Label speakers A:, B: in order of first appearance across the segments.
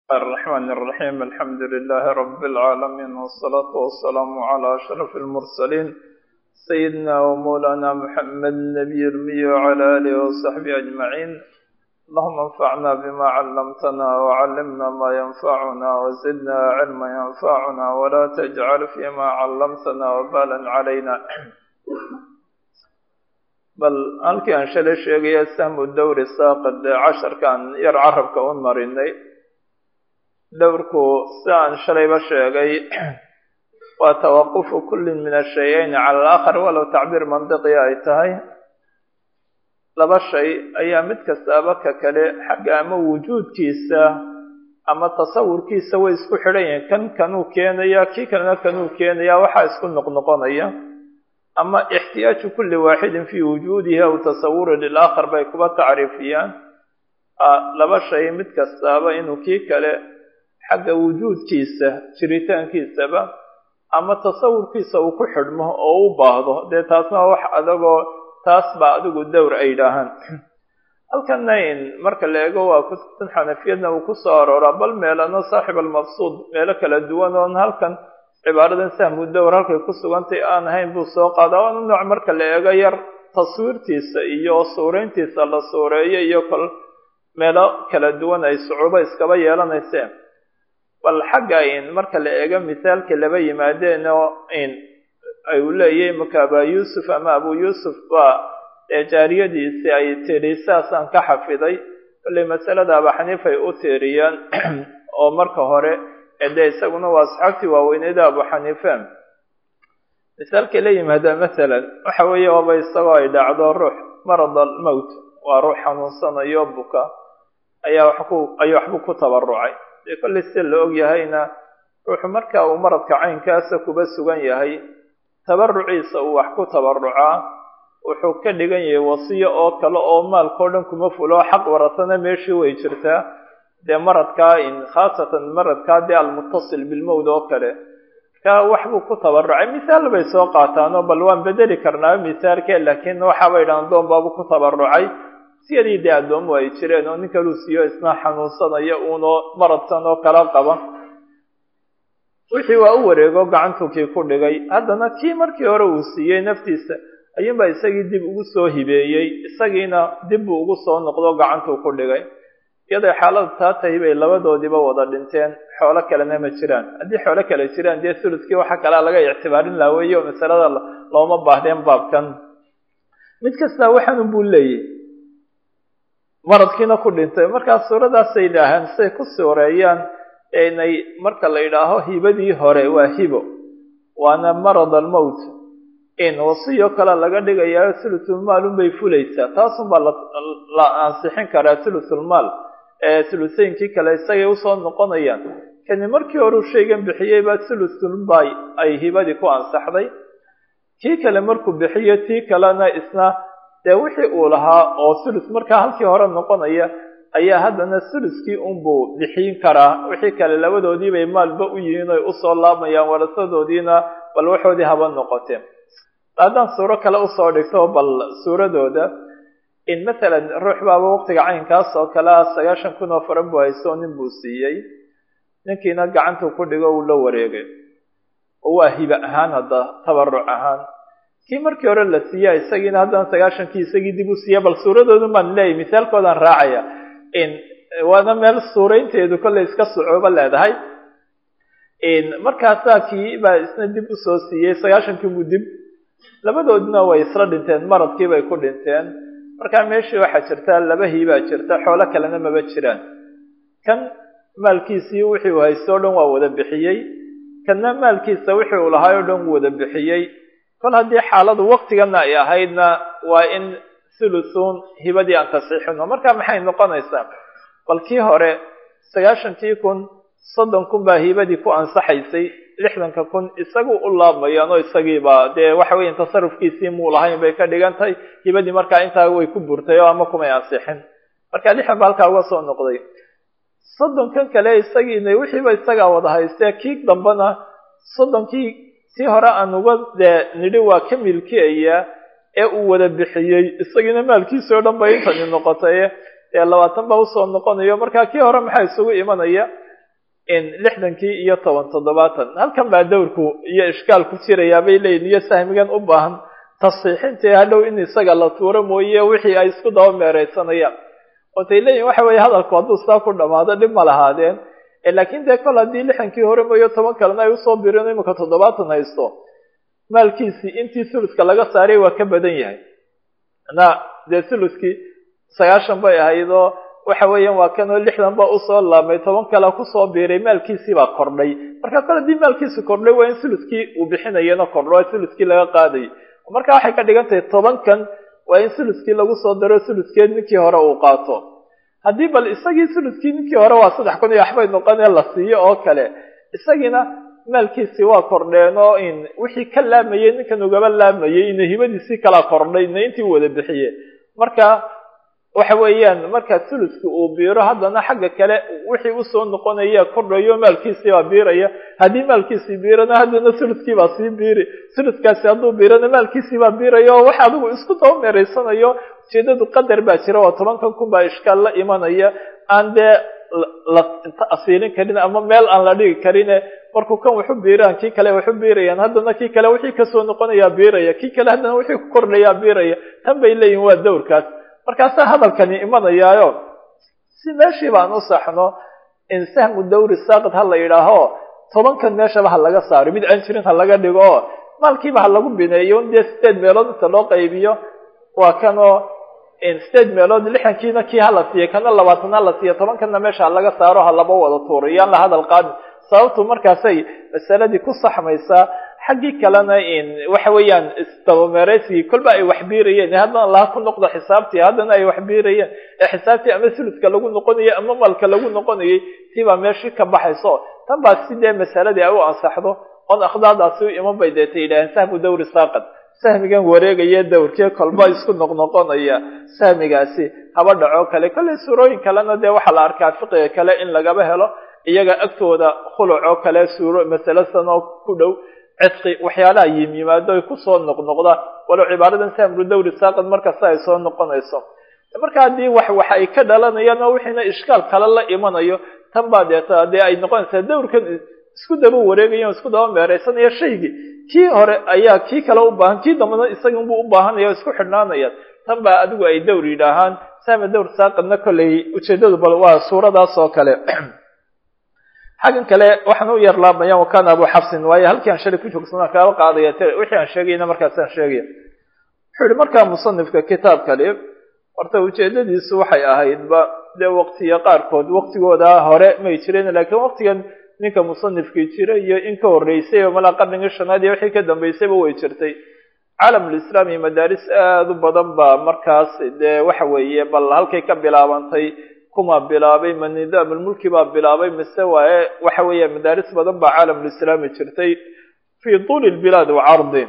A: الرحمن الرحيم الحمد لله رب العالمين والصلاة والسلام على أشرف المرسلين سيدنا ومولانا محمد النبي المي وعلى آله وصحبه أجمعين اللهم انفعنا بما علمتنا وعلمنا ما ينفعنا وزدنا علما ينفعنا ولا تجعل فيما علمتنا وبالا علينا bal halkii aan shalay sheegaya sahmu dowri saaqid ee casharkaan yar carabka u marinay dowrku si aan shalayba sheegay waa tawaqufu kullin min ashay-ayn cala alaakhar walow tacbiir mandiqi ay tahay laba shay ayaa mid kastaaba ka kale xagga ama wujuudkiisa ama tasawurkiisa way isku xidhan yihiin kan kanuu keenaya kii kalena kanuu keenaya waxaa isku noqnoqonaya ama ixtiyaaju kulli waaxidin fii wujuudihi aw tasawuri lilaakhar bay kuba tacriifiyaan laba shay mid kastaaba inuu kii kale xagga wujuudkiisa jiritaankiisaba ama tasawurkiisa uu ku xidhmo oo u baahdo dee taasna wax adagoo taas baa adigu dowr ay yidhaahaan halkanna in marka la eego waa kutubtan xanafiyadna uu kusoo arooraa bal meelano saaxib almaqsuud meelo kala duwan oon halkan cibaaradan sahmu dowr halkay ku sugantay aan ahayn buu soo qaadaa waana nooc marka la eego yar taswiirtiisa iyo suurayntiisa la suureeyo iyo kol meelo kala duwan ay sucuubo iskaba yeelanayseen bal xagga in marka la eego misaalka laba yimaadeen oo in ay u leeyahay marka abaa yuusuf ama abu yuusuf baa ee jaariyadiisii ay tiri saasaan ka xafiday kollay masalada aba xaniifay u tiiriyaan oo marka hore dee isaguna waa asxaabtii waaweyneyda abu xaniife misaalkay la yimaada masalan waxa weeye waaba isagoo ay dhacdo ruux marad almowt waa ruux xanuunsanayo buka ayaa wax ku ayuu waxbu ku tabarucay dee kollay sida la og yahayna ruuxu marka uu maradka caynkaasa kuba sugan yahay tabaruciisa uu wax ku tabarucaa wuxuu ka dhigan yahay wasiyo oo kale oo maalkao dhan kuma fulo xaq warasana meeshii way jirtaa dee maradkaa in khaasatan maradkaa dee almuttasil bilmowd oo kale ka waxbuu ku tabarucay misaal bay soo qaataanoo bal waan bedeli karnaa misaalke laakiin waxaabay dhahan doon baabu ku tabarucay siyadii dee addoomu ay jireen oo nin kaluu siiyo isna xanuunsanaya uunoo maradkan oo kala qaba wixii waa u wareego gacantuu kii ku dhigay haddana kii markii hore uu siiyey naftiisa ayuunbaa isagii dib ugu soo hibeeyey isagiina dib buu ugu soo noqdo gacantuu ku dhigay iyaday xaaladu taa tahay bay labadoodiiba wada dhinteen xoolo kalena ma jiraan haddii xoolo kale jiraan dee suluskii waxa kalea laga ictibaarin laha weeye oo masalada looma baahdeen baabkan mid kastaa waxaanun buu leeyahy maradkiina ku dhintay markaa suuradaasay yidhaahaan say ku suureeyaan inay marka la yidhaaho hibadii hore waa hibo waana marad almowt in wasiyo kale laga dhigayaa sulusulmaalun bay fulaysaa taasunbaa la ansixin karaa sulusulmaal ee suluseynkii kale isagay usoo noqonayaan kani markii horeu shaygan bixiyeyba sulusulba ay hibadii ku ansaxday kii kale markuu bixiyo tii kalena isna dee wixii uu lahaa oo sulus markaa halkii hore noqonaya ayaa haddana suluskii unbuu bixin karaa wixii kale labadoodii bay maalba u yihiin oy usoo laabayaan warasadoodiina bal waxoodii haba noqoteen haddaan suuro kale usoo dhigto bal suuradooda in masalan ruux baaba waqtiga caynkaas oo kale ah sagaashan kun oo faran buu haysto nin buu siiyey ninkiina gacantuu ku dhigo uu la wareegay oo waa hibe ahaan hadda tabaruc ahaan kii markii hore la siiya isagiina haddana sagaashankii isagii dib u siiya bal suuradoodu baan leeyahy misaalkoodaan raacaya in waana meel suuraynteedu kollay iska sucuubo leedahay markaasaa kii baa isna dib usoo siiyey sagaashankii buu dib labadoodina way isla dhinteen maradkii bay ku dhinteen markaa meeshii waxaa jirta laba hiibaa jirta xoolo kalena maba jiraan kan maalkiisii wixii uu haysto o dhan waa wada bixiyey kanna maalkiisa wixii uu lahaay o dhan wuu wada bixiyey kol haddii xaaladu waktigana ay ahaydna waa in thuluthun hibadii aan tasxiixino markaa maxay noqonaysaa bal kii hore sagaashankii kun soddon kun baa hibadii ku ansaxaysay lixdanka kun isagu u laabmayaan oo isagiiba dee waxa weya tasarufkiisii muu lahayn bay ka dhigan tahay hibadii markaa intaa way ku burtay oo ama kumay ansixin marka lixdan ba halkaa uga soo noqday soddonkan kale isagiina wixiiba isagaa wada haystee kii dambena soddonkii tii hore aan uga dee nidhi waa ka milkiyaya ee uu wada bixiyey isagiina maalkiisi o dhan bay intani noqotay dee labaatan baa usoo noqonayo markaa kii hore maxaa isugu imanaya lixdankii iyo toban toddobaatan halkan baa dawrku iyo ishkaal ku jirayaa bay leeyihin iyo sahmigan u baahan tasiixintii hadhow in isaga la tuuro mooye wixii ay isku daba meereysanayaan ootay leeyihin waxa weeye hadalku hadduu saa ku dhamaado dhib ma lahaadeen laakiin dee kol haddii lixdankii hore mooyo toban kalena ay usoo bireen imika toddobaatan haysto maalkiisii intii thuluska laga saaray waa ka badan yahay na dee thuluskii sagaashan bay ahayd oo waxa weeyaan waa kanoo lixdan ba usoo laabmay toban kale kusoo biiray maalkiisii baa kordhay marka kol haddii maalkiisi kordhay waa in thuluskii uu bixinayana kordho thuluskii laga qaadayay marka waxay ka dhigan tahay tobankan waa in thuluskii lagu soo daro thuluskeed ninkii hore uu qaato haddii bal isagii thuluskii ninkii hore waa saddex kun iyo waxbay noqonee la siiyo oo kale isagiina maalkiisii waa kordheen oo in wixii ka laamayay ninkan ugaba laamayay ina hibadiisii kala kordhay ina intii wada bixiye marka waxa weeyaan marka thuluski uu biiro haddana xagga kale wixii usoo noqonaya kordhayo maalkiisii baa biiraya haddii maalkiisii biirana haddana thuluskii baa sii biiri thuluskaasi hadduu biirana maalkiisii baa biiraya oo waxa adigu isku daba meereysanayo ujeedadu qadar baa jira oo tobankan kun baa ishkaal la imanaya aan dee la asiilin karin ama meel aan la dhigi karine markuu kan waxu biiraan kii kale waxu biirayaan haddana kii kale wixii kasoo noqonayaa biiraya kii kale haddana wixii ku kordhayaa biiraya tan bay leeyihin waa dawrkaas markaasaa hadalkani imanayaayo si meeshii baan u saxno in sahmu dawri saaqid ha la yidhaaho tobankan meeshaba ha laga saaro mid aan jirin ha laga dhigo oo maalkiiba ha lagu bineeyo dee sideed meelood inta loo qaybiyo waa kanoo sideed meelood lixdankiina kii hala siiya kana labaatan ha la siiya tobankanna meesha ha laga saaro ha laba wada tuuro yaan la hadal qaadin sababtu markaasay masaladii ku saxmaysaa xaggii kalena waxa weeyaan isdabameeraysigii kolba ay wax biirayeen haddana laha ku noqdo xisaabtii haddana ay wax biirayeen ee xisaabtii ama suluska lagu noqonayay ama malka lagu noqonayay tii baa meeshii ka baxayso tan baa sidee masaladii ay u ansaxdo oon akhdaadaasi u iman bay deeta yidhaaheen sahmu dawri saaqad sahmigan wareegaya dawrkee kolba isku noqnoqonaya sahmigaasi haba dhaco kale kollay suurooyin kalena dee waxaa la arkaa fiqiga kale in lagaba helo iyaga agtooda khuluc oo kale suuro masale sanoo ku dhow cidqi waxyaalaha yim yimaado ay kusoo noqnoqda walow cibaaradan sahmru dawri saaqad markasta ay soo noqonayso marka haddii wax wax ay ka dhalanayaan oo wixiina ishkaal kale la imanayo tan baa deeta dee ay noqonaysaa dawrkan isku daba wareegayan isku daba meereysanaya shaygii kii hore ayaa kii kale u baahan kii dambana isagunbuu u baahanaya o isku xidhnaanayaan tan baa adigu ay dawr yidhaahaan sahma dawr saaqadna kolley ujeedadu bal waa suuradaas oo kale xaggan kale waxaan u yar laabayaan wakana abu xafsin waayo halkii aan shalay ku joogsana kaaba qaadaya t wixii aan sheegayna markaasaan sheegaya wuxuu yihi markaa musanifka kitaabkali horta ujeedadiisu waxay ahaydba dee waqtiya qaarkood waqtigooda hore may jireen laakiin waqtigan ninka musanifkii jira iyo in ka horreysay oo malaa qarnigii shanaad iyo wixii ka dambeysayba way jirtay caalamulislaam iyo madaaris aada u badan baa markaas dee waxa weeye bal halkay ka bilaabantay kuma bilaabay ma nidaamulmulki baa bilaabay mise waaye waxa weeya madaaris badan baa caalamulislaami jirtay fii tuuli lbilaad wacardi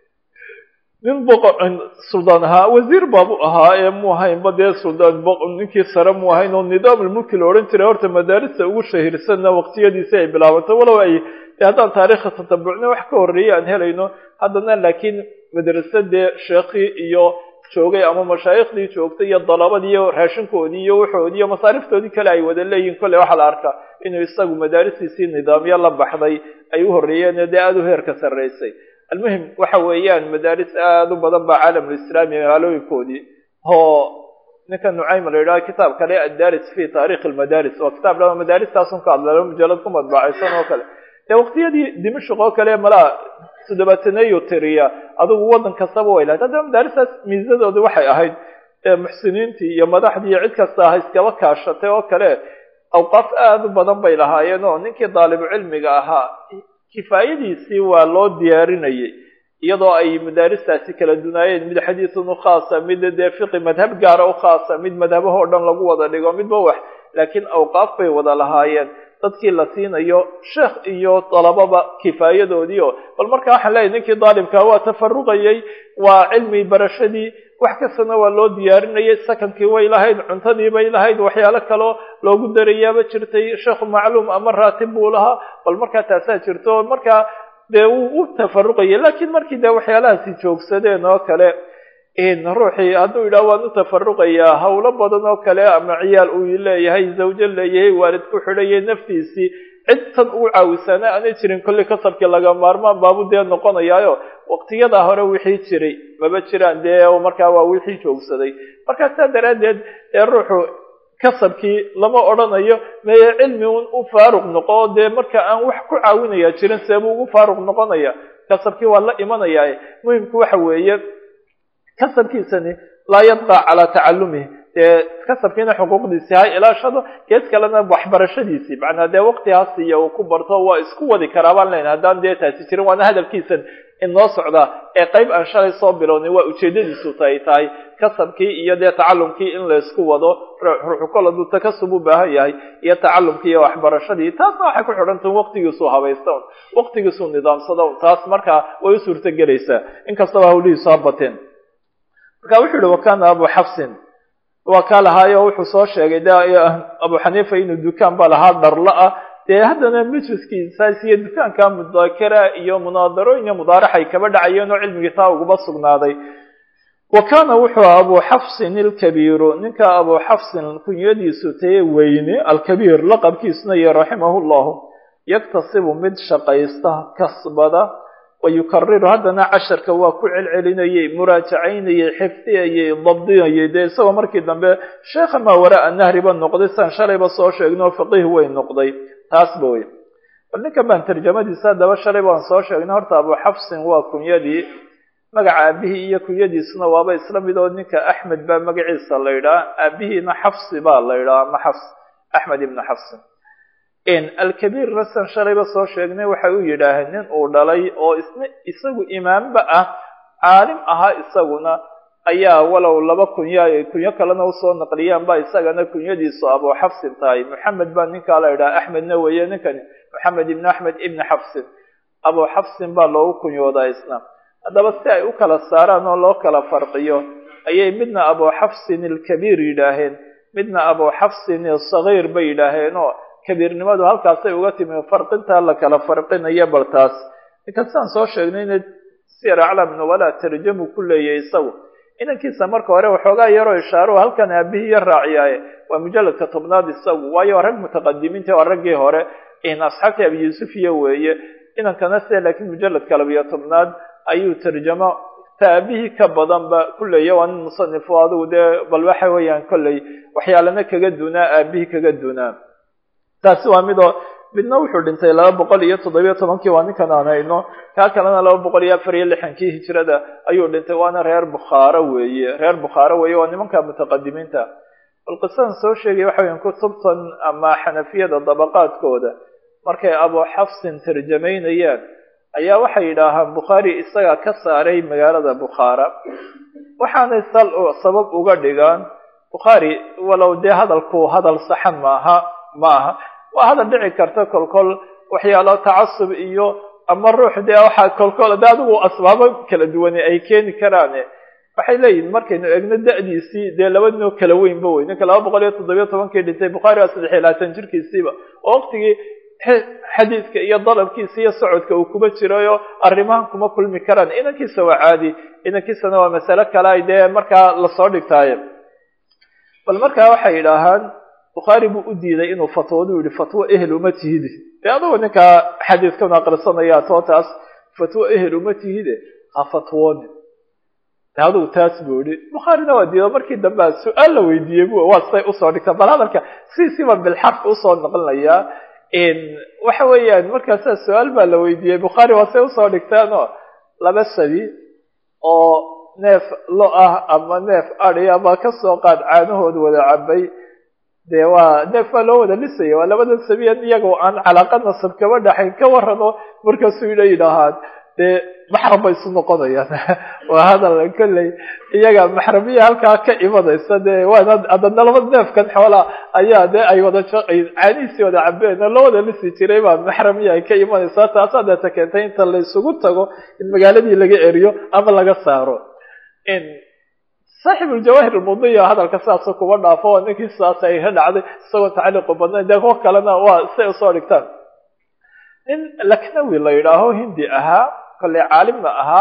A: nin boqor suldaan ahaa wasiir baabu ahaa ee mu ahaynba dee suldaan ninkii sare mu ahayn oo nidaamulmulki la odhan jiray horta madaarista ugu shahiirsanna waqtiyadiisi ay bilaabantay walow ay haddaan taariikha tatabucna wax ka horreeyay aan helayno haddana laakiin madrasadee sheekhii iyo joogay ama mashaayikhdii joogtay iyo dalabadii iyo raashinkoodii iyo waxoodii iyo masaariftoodii kale ay wada leeyihin kolley waxaa la arkaa inuu isagu madaaristiisii nidaamyo la baxday ay u horreeyeen dee aada u heerka sarreysay almuhim waxa weeyaan madaaris aada u badan baa caalamulislaami magaalooyinkoodii oo ninka nucaym la yidhaha kitaab kale addaris fi taarikhi lmadaaris waa kitaab laba madaaristaasun ka hadla mujalad ku madbacaysan oo kale dee waqtiyadii dimashq oo kale malaa toddobaataneeyo tiriya adigu waddan kastaba way lahayd haddaba madaaristaas miisadooda waxay ahayd muxsiniintii iyo madaxdii iyo cid kasta aha iskaba kaashatay oo kale awqaaf aada u badan bay lahaayeen oo ninkii daalibu cilmiga ahaa kifaayadiisii waa loo diyaarinayay iyadoo ay madaaristaasi kala dunaayeen mid xadiisun u khaasa mid dee fiqi madhab gaara u khaasa mid madhabahoo dhan lagu wada dhigo midba wax laakiin awqaaf bay wada lahaayeen dadkii la siinayo sheekh iyo dalababa kifaayadoodiio bal marka waxaan leeyahy ninkii daalibkaa waa tafaruqayay waa cilmi barashadii wax kastana waa loo diyaarinayay sakankii way lahayd cuntadii bay lahayd waxyaalo kaloo loogu darayaaba jirtay sheekhu macluum ama raatib buu lahaa bal markaa taasaa jirto markaa dee wuu u tafaruqayay laakiin markii dee waxyaalahaasi joogsadeen oo kale ruuxii hadduu yidhaha waan u tafaruqayaa hawlo badan oo kale ama ciyaal uu leeyahay zawjo leeyahay waalid ku xidhaya naftiisii cid tan ugu caawisaana aanay jirin kolley kasabkii laga maarmaan baabu dee noqonayaayo waqtiyadaa hore wixii jiray maba jiraan dee markaa waa wixii joogsaday markaa saa daraaddeed dee ruuxu kasabkii lama odhanayo meye cilmi un u faaruq noqo dee marka aan wax ku caawinaya jirin seebuu ugu faaruq noqonaya kasabkii waa la imanayaa muhimku waxa weeye kasabkiisani laa yabqa calaa tacalumihi dee kasabkiina xuquuqdiisii ha ilaashado gees kalena waxbarashadiisii macnaa dee waqtihaas iyo uu ku barto waa isku wadi karaa baan leyna haddaan dee taasi jirin waana hadalkiisan inoo socdaa ee qayb aan shalay soo bilownay waa ujeedadiisu tay tahay kasabkii iyo dee tacalumkii in laysku wado ruuxu kol hadduu takasub u baahan yahay iyo tacalumkii iyo waxbarashadii taasna waxay ku xidhantahin waqtigiisuu habaysta un waqtigiisuu nidaamsada un taas markaa way u suurtagelaysaa inkastaba hawlihiisu ha bateen marka wuxuu yihi wakana abu xafsin waa kaa lahaayo wuxuu soo sheegay de abu xaniifa inuu dukaan ba lahaa dharla ah dee haddana majliskiisaas iyo dukaanka mudakara iyo munaadarooyin iyo mudaaraxay kaba dhacayeen oo cilmigii taa uguba sugnaaday wa kaana wuxuu abu xafsin ilkabiiru ninka abu xafsin kunyadiisu taye weyne alkabiir laqabkiisuna iyo raximahu llahu yaktasibu mid shaqaysta kasbada wayukariru haddana casharka waa ku celcelinayey muraajacaynayey xifdiyayey dabdinayey dee isagoo markii dambe sheekha maa waraa nahriba noqday saan shalayba soo sheegnay oo faqiih way noqday taasba wey bal ninkan baan tarjamadiisa haddaba shalay baan soo sheegnay horta abu xafsin waa kunyadii magaca aabihii iyo kunyadiisuna waaba isla mid oo ninka axmed baa magaciisa la yidhaha aabihiina xafsi baa la yidhaha ama xafs axmed ibnu xafsin alkabiir rasan shalayba soo sheegnay waxay u yidhaaheen nin uu dhalay oo isna isagu imaamba ah caalim ahaa isaguna ayaa walow laba kunya ay kunyo kalena usoo naqliyaan ba isagana kunyadiisu abu xafsin tahay moxamed baa ninkaa la yidhaha axmedna weeye ninkani moxamed ibn axmed ibni xafsin abu xafsin baa loogu kunyoodaa isna haddaba si ay u kala saaraan oo loo kala farqiyo ayay midna abu xafsin ilkabiir yidhaaheen midna abu xafsin ilsagiir bay yidhaaheenoo kabiirnimadu halkaasay uga timi farqintaa la kala farqinayo bal taas ninkan sidaan soo sheegnayna sir aclam nubala tarjamu ku leeyahay isagu inankiisa marka hore waxoogaa yaroo ishaaro halkan aabihii ya raaciyaaye waa mujalladka tobnaad isagu waayo rag mutaqadimiinta waa raggii hore asxaabtii abi yuusuf iyo weeye inankana se laakiin mujalladka labiyo tobnaad ayuu tarjamo taabihii ka badanba ku leeya waa nin musanifo adigu dee bal waxa weeyaan kolley waxyaalana kaga dunaa aabihii kaga dunaa taasi waa midoo midna wuxuu dhintay laba boqol iyo toddobiyo tobankii waa ninkan aan hayno kaa kalena laba boqol iyo afar iyo lixankii hijrada ayuu dhintay waana reer bukhaaro weeye reer bukhaaro weeye waa nimanka mutaqadimiinta bal qisadan soo sheegay waxa weyan kutubtan ama xanafiyada dabaqaadkooda markay abu xafsin tarjamaynayaan ayaa waxay yidhaahaan bukhaari isagaa ka saaray magaalada bukhaara waxaanay sal sabab uga dhigaan bukhaari walow dee hadalku hadal saxan maaha ma aha waa hadal dhici karta kolkol waxyaalo tacasub iyo ama ruux dee waxaa kolkol de adigu asbaabo kala duwane ay keeni karaane waxay leeyihin markaynu egno da-diisii dee laba ninoo kala weynba wey ninka laba boqol iyo toddobiyo tobankii dhintay bukhaari waa saddex iyo labaatan jirkiisiiba oo waqtigii xadiidka iyo dalabkiisa iyo socodka uu kuma jirayo arrimahan kuma kulmi karaan inankiisa waa caadi inankiisana waa masale kale ay dee markaa lasoo dhigtaaye bal markaa waxay yidhaahaan bukhaari buu u diiday inuu fatwadu yihi fatwo ehel uma tihide dee adugu ninkaa xadiidkan aqrisanaya too taas fatwo ehel uma tihide ha fatwoonin adugu taas buu yihi bukhaarina waa diido markii dambea su-aal la weydiiyey bu waa say usoo dhigta bal hadalka siisiiba bilxarf usoo noqonayaa waxa weeyaan markaasaa su-aal baa la weydiiyey bukhaari waa say usoo dhigtaanoo laba sabi oo neef lo ah ama neef adi ama kasoo qaad caanahooda wada cabay dee waa neef baa loo wada lisaya waa labada sabiyan iyagoo aan calaaqa nasab kaba dhaxayn ka warano markaasuu ina yidhaahaan dee maxram bay isu noqonayaan waa hadal kolley iyaga maxramiya halkaa ka imanaysa dee waana haddana laba neefkan xoolaa ayaa dee ay wada caanihiisii wada cabeen oo loo wada lisi jiray baa maxramiya ay ka imanaysaa taasaa deeta keentay inta la isugu tago in magaaladii laga eriyo ama laga saaro saaxib uljawaahir almudiya hadalka sidaasa kuma dhaafo oo ninkii sidaas ay ka dhacday isagoo tacliiqu badnayn dee kuwo kalena waa say usoo dhigtaan nin laknawi la yidhaaho hindi ahaa kolley caalimna ahaa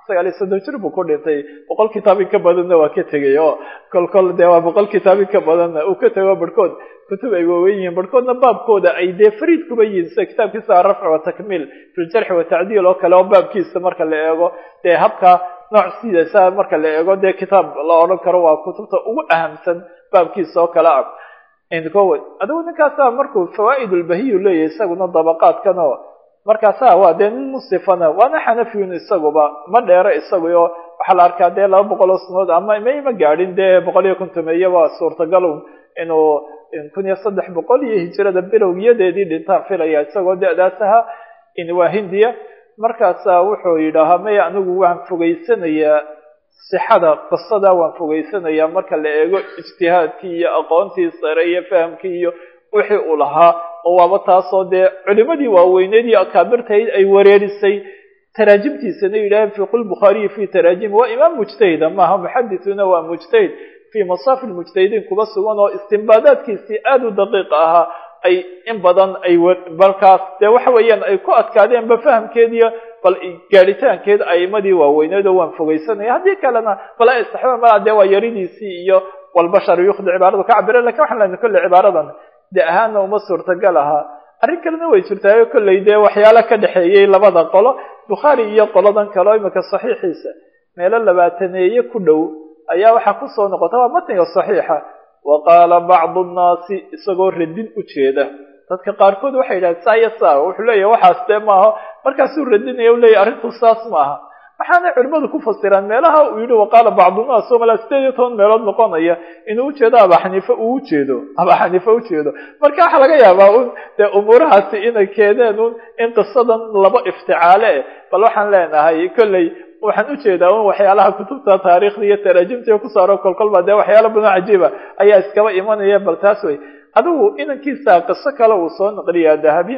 A: sagaal iyo soddon jir buu ku dhintay boqol kitaab in ka badanna waa ka tegay oo kol kol dee waa boqol kitaab in ka badanna uu ka tego barhkood kutub ay waaweyn yihiin barhkoodna baabkooda ay dee fariid kuba yihiin sida kitaabkiisa arafc wa takmiil fi ljarxi watacdiil oo kale oo baabkiisa marka la eego dee habka nooc sidaasa marka la eego dee kitaab la odhan karo waa kutubta ugu ahamsan baabkiisa oo kale ah indkowe adigu ninkaasa markuu fawaa'id ulbahiyu leeyahay isaguna dabaqaadkan oo markaasa waa dee nin musifana waana xanafiyun isaguba ma dheero isaguyo waxaa la arkaa dee laba boqol oo sanood ama may ma gaadhin dee boqol iyo kontomeeyaba suurtagalun inuu kun iyo saddex boqol iyo hijirada bilowgiyadeedii dhintaan filaya isagoo da-daas ahaa waa hindiya markaasa wuxuu yidhaahaa maya anigu waan fogeysanayaa sixada qisada waan fogeysanayaa marka la eego ijtihaadkii iyo aqoontii sare iyo fahamkii iyo wixii uu lahaa oo waaba taasoo dee culimadii waaweyneed iyo akaabirtayd ay wareerisay taraajimtiisana yidhaaheen fi qul bukhaariyi fi taraajim waa imaam mujtahida maaha muxadithuna waa mujtahid fi masaafi lmujtahidiin kuba sugan oo istimbaadaadkiisii aada u daqiiq ahaa ay in badan ay balkaas dee waxa weeyaan ay ku adkaadeenba fahamkeediyo bal gaadhitaankeed aimadii waaweyneed oo waan fogeysanaya haddii kalena bal istaxba malaa dee waa yaridiisii iyo walbashar yukhdi cibaaradu ka cabire lakin waxaan lena kolley cibaaradan de ahaana uma suurtagal ahaa arrin kalena way jirtaayo kolley dee waxyaala ka dhexeeyey labada qolo bukhaari iyo qoladan kale oo imika saxiixiisa meelo labaataneeye ku dhow ayaa waxaa kusoo noqota waa matniga saxiixa wa qaala bacdu nnaasi isagoo radin u jeeda dadka qaarkood waxay yidhahdeen saa iyo saa wuxuu leeyahy waxaas dee maaha markaasuu radinaya u leeyahy arrintu saas maaha waxaanay culimmadu ku fasiraan meelaha uu yidhi waqaala bacdunaas oo malaa sideed iyo toban meelood noqonaya inuu ujeedo aba xaniife uu ujeedo aba xaniife ujeedo marka waxaa laga yaabaa un dee umuurahaasi inay keeneen un in qisadan laba ifticaale eh bal waxaan leenahay kolley waxaan ujeedaa un waxyaalaha kutubta taariikhda iyo taraajimta ku saaro kolkolba dee waxyaala badan cajiiba ayaa iskaba imanaya bal taas wey adigu inankiisa qiso kale uu soo naqliyaa dahabi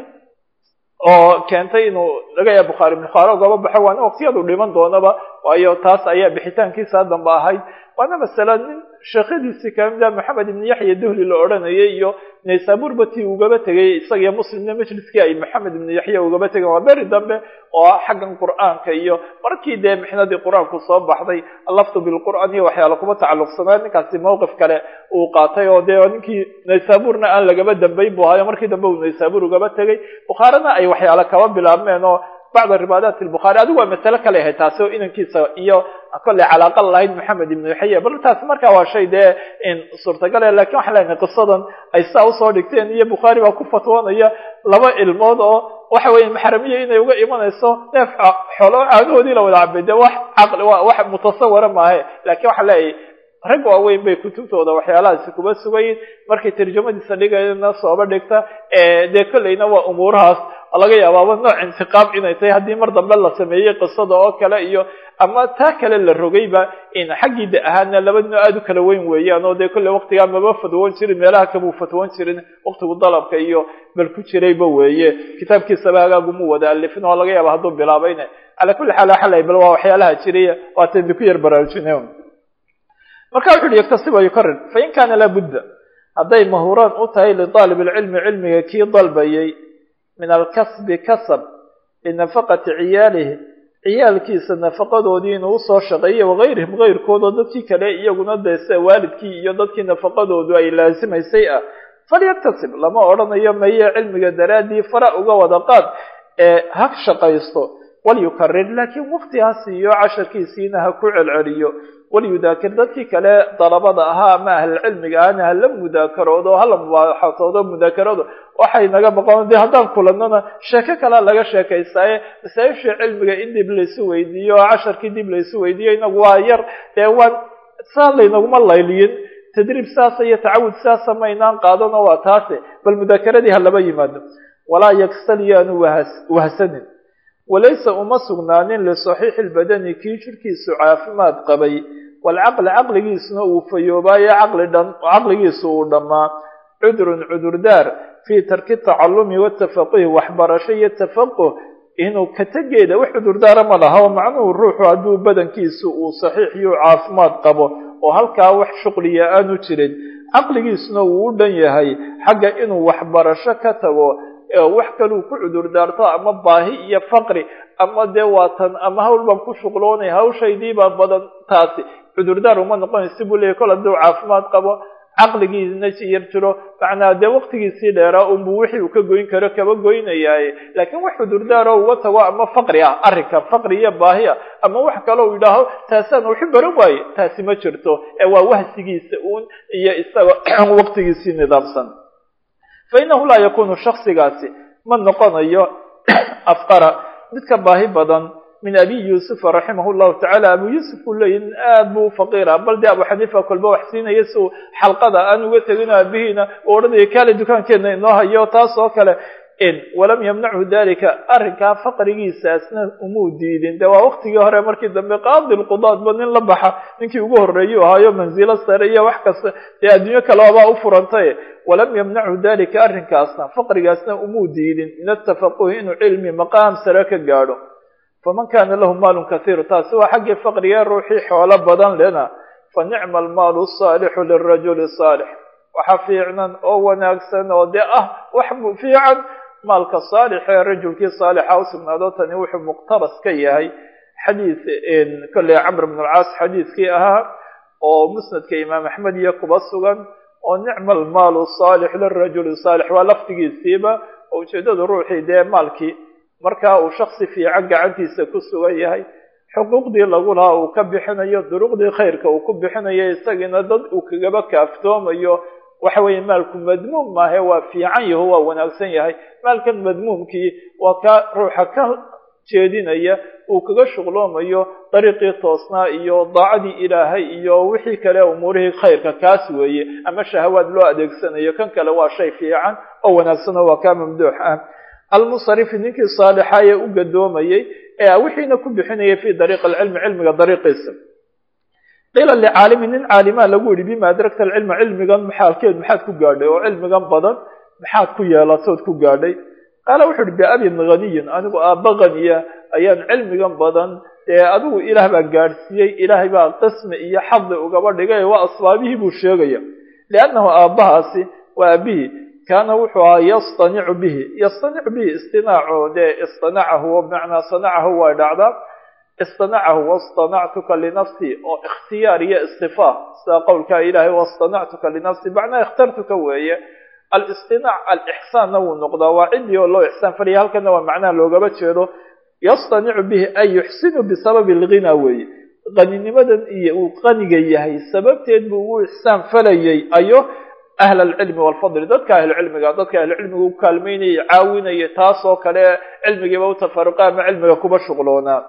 A: oo keentay inuu laga yaaba bukhaari bukhaari ogaba baxo waana waqtiyadu dhiman doonaba waayo taas ayaa bixitaankiisa dambe ahayd waana masala nin sheekhadiisii kamida maxamed ibn yaxya duhli la odhanayay iyo naysabur bati ugaba tegay isagiyo muslimna majliskii ay maxamed ibn yaxya ugaba tegeen waa beri dambe oo xaggan qur'aanka iyo markii dee mixnadii qur-aanku soo baxday allaftu bilqur'aan iyo waxyaala kuma tacalluqsanaa ninkaasi mawqif kale uu qaatay oo dee ninkii naysaburna aan lagaba dambayn bu ahayo markii dambe uu naysabur ugaba tegay bukhaarina ay waxyaala kaba bilaabmeen oo bacd riwaayaat lbukhaari adigu waa masale kale ahayd taasi oo inankiisa iyo kolley calaaqa lahayd maxamed ibnu yaxya bal taasi markaa waa shay dee suurtagale lakin waxaan leenahay qisadan ay saa usoo dhigteen iyo bukhaari baa ku fatwoonaya laba ilmood oo waxa weeye maxramiya inay uga imanayso neef xoolo caagahoodii la wada cabay dee wax caqli wax mutasawira maahe lakin waxaan leeyahay rag waaweyn bay kutubtooda waxyaalahaasi kuba sugayin markay tarjamadiisa dhigayna sooba dhigta dee kolleyna waa umuurahaas laga yaabaaba nooc intiqaam inay tahay haddii mar dambe la sameeyey qisada oo kale iyo ama taa kale la rogayba in xaggii da ahaana laba noo aada u kala weyn weeyaan oo dee kolley waqtigaa maba fatwoon jirin meelaha kamuu fatwoon jirin waqtigu dalabka iyo bal ku jirayba weeye kitaabkiisaba hagaaguma wada alifin oo laga yaaba hadduu bilaabayna calaa kulli xaal xalay bal waa waxyaalaha jiraya waatan ku yar baraarujina marka wuxu uhi yaktasiba yukarir fain kaana laabudda hadday mahuraan u tahay lidaalib alcilmi cilmiga kii dalbayay min alkasbi kasab linafaqati ciyaalihi ciyaalkiisa nafaqadoodii inuu usoo shaqeeya wagayrihim gayrkoodoo dadkii kale iyaguna dee sida waalidkii iyo dadkii nafaqadoodu ay laasimaysay ah falyaktasib lama odhanayo maye cilmiga daraaddii fara uga wada qaad ee ha shaqaysto walyukarir laakiin waqti ha siiyo casharkiisiina ha ku celceliyo walyudaakir dadkii kale dalabada ahaa ama ahlulcilmiga ahna hala mudaakaroodo hala mubaaxatoodo mudaakaroodo waxay naga baqon dee haddaan kulanona sheeko kalea laga sheekaystaaye masaa-isha cilmiga in dib laysu weydiiyo oo casharkii dib laysu weydiiyo inagu waa yar dee waan saa laynaguma layliyin tadriib saasa iyo tacawud saasa maynaan qaadano waa taase bal mudaakeradii ha laba yimaado walaa yaksal yaanu wahsanin walaysa uma sugnaanin lisaxiixi lbadani kii jirkiisu caafimaad qabay walcaqli caqligiisuna uu fayoobaayo caqli dhan caqligiisu uu dhammaa cudurun cudurdaar fii tarki tacalumi watafaquhi waxbarasho iyo tafaquh inuu ka tegeeda wax cudurdaara ma laha oo macnuhu ruuxu hadduu badankiisu uu saxiix iyo caafimaad qabo oo halkaa wax shuqliya aanu jirin caqligiisuna uu u dhan yahay xagga inuu waxbarasho ka tago wax kaluu ku cudur daarto ama baahi iyo faqri ama dee waatan ama hawl baan ku shuqloonay hawshaydiibaa badan taasi cudurdaar uma noqonaysa buu leeyay kol hadduu caafimaad qabo caqligiisna yar jiro macnaa dee waqtigiisii dheeraa unbuu wixii uu ka goyn karo kaba goynayaaye laakiin wax cudurdaaro uga tago ama faqri ah arrinka faqri iyo baahi ah ama wax kaloo yidhaaho taasaan waxu baran waaye taasi ma jirto ee waa wahsigiisa uun iyo isaga waqtigiisii nidaamsan fa innahu laa yakunu shaksigaasi ma noqonayo afqara mid ka baahi badan min abi yuusufa raximah llahu tacala abu yuusuf uu leeyahy nin aad buu u faqiira bal dee abu xaniifa kolba wax siinaya si uu xalqada aan uga tegin aabihiina u odhanaya kaale dukaankeena inoo hayo taas oo kale in walam yamnachu dalika arrinkaa faqrigiisaasna umuu diidin de waa waqtigii hore markii dambe qaadi lqudaadba nin la baxa ninkii ugu horreeyuu ahaayo manzilo sare iyo wax kasta dee adduunyo kalebaa u furantay walam yamnachu dalika arrinkaasna faqrigaasna umuu diidin min atafaquhi inuu cilmi maqaam sare ka gaadho faman kana lahu maalun kathiiru taasi waa xaggii faqriga ruuxii xoolo badan lena fa nicma almaalu saalixu lirajuli saalix waxa fiicnan oo wanaagsan oo dee ah wax fiican maalka saalix ee rajulkii saalixa usugnaado tani wuxuu muqtabas ka yahay xadiis kolley camr bn alcaas xadiiskii ahaa oo musnadka imaam axmed iyo kuba sugan oo nicma almaalu saalix lirajuli saalix waa laftigiisiiba oo ujeedadu ruuxii dee maalkii markaa uu shaksi fiican gacantiisa ku sugan yahay xuquuqdii lagu lahaa uu ka bixinayo duruqdii khayrka uu ku bixinayo isagiina dad uu kagaba kaaftoomayo waxa weeye maalku madmuum maahe waa fiican yaho waa wanaagsan yahay maalkan madmuumkii waa ka ruuxa ka jeedinaya uu kaga shuqloomayo dariiqii toosnaa iyo daacadii ilaahay iyo wixii kale umuurihii khayrka kaas weeye ama shahawaad loo adeegsanayo kan kale waa shay fiican oo wanaagsan oo waa kaa mamduux ah almusarifi ninkii saalixa ee u gadoomayey ee wixiina ku bixinayay fi dariiq alcilmi cilmiga dariiqiisa qiila licaalimi nin caalimaa lagu yihi bima adragta alcilma cilmigan maxaalkeed maxaad ku gaadhay oo cilmigan badan maxaad ku yeelatood ku gaadhay qaala wuxu uhi biabin haniyin anigu aabba haniya ayaan cilmigan badan dee adigu ilaah baa gaadhsiiyey ilaahay baa qismi iyo xadi ugaba dhigay waa asbaabihii buu sheegaya liannahu aabbahaasi waa aabihii kaana wuxuu ahaa yastanicu bihi yastanicu bihi istinaaco dee istanacahu bimacnaa sanacahu way dhacdaa istanacahu wastanactuka linafsi oo ikhtiyaar iyo istifaa sida qowlkaa ilaahay wastanactuka linafsi macnaa ikhtartuka weeye alistinac alixsaanna wuu noqdaa waa ciddii oo loo ixsaan falaya halkana waa macnaha loogaba jeedo yastanicu bihi ay yuxsinu bisababi alghina weeye qaninimadan iyo uu qaniga yahay sababteed buu ugu ixsaan falayay ayo ahl alcilmi walfadli dadka ahlucilmiga dadka ahlucilmiga u kaalmeynaya caawinaya taas oo kale cilmigiiba u tafaruqa ama cilmiga kuba shuqloonaa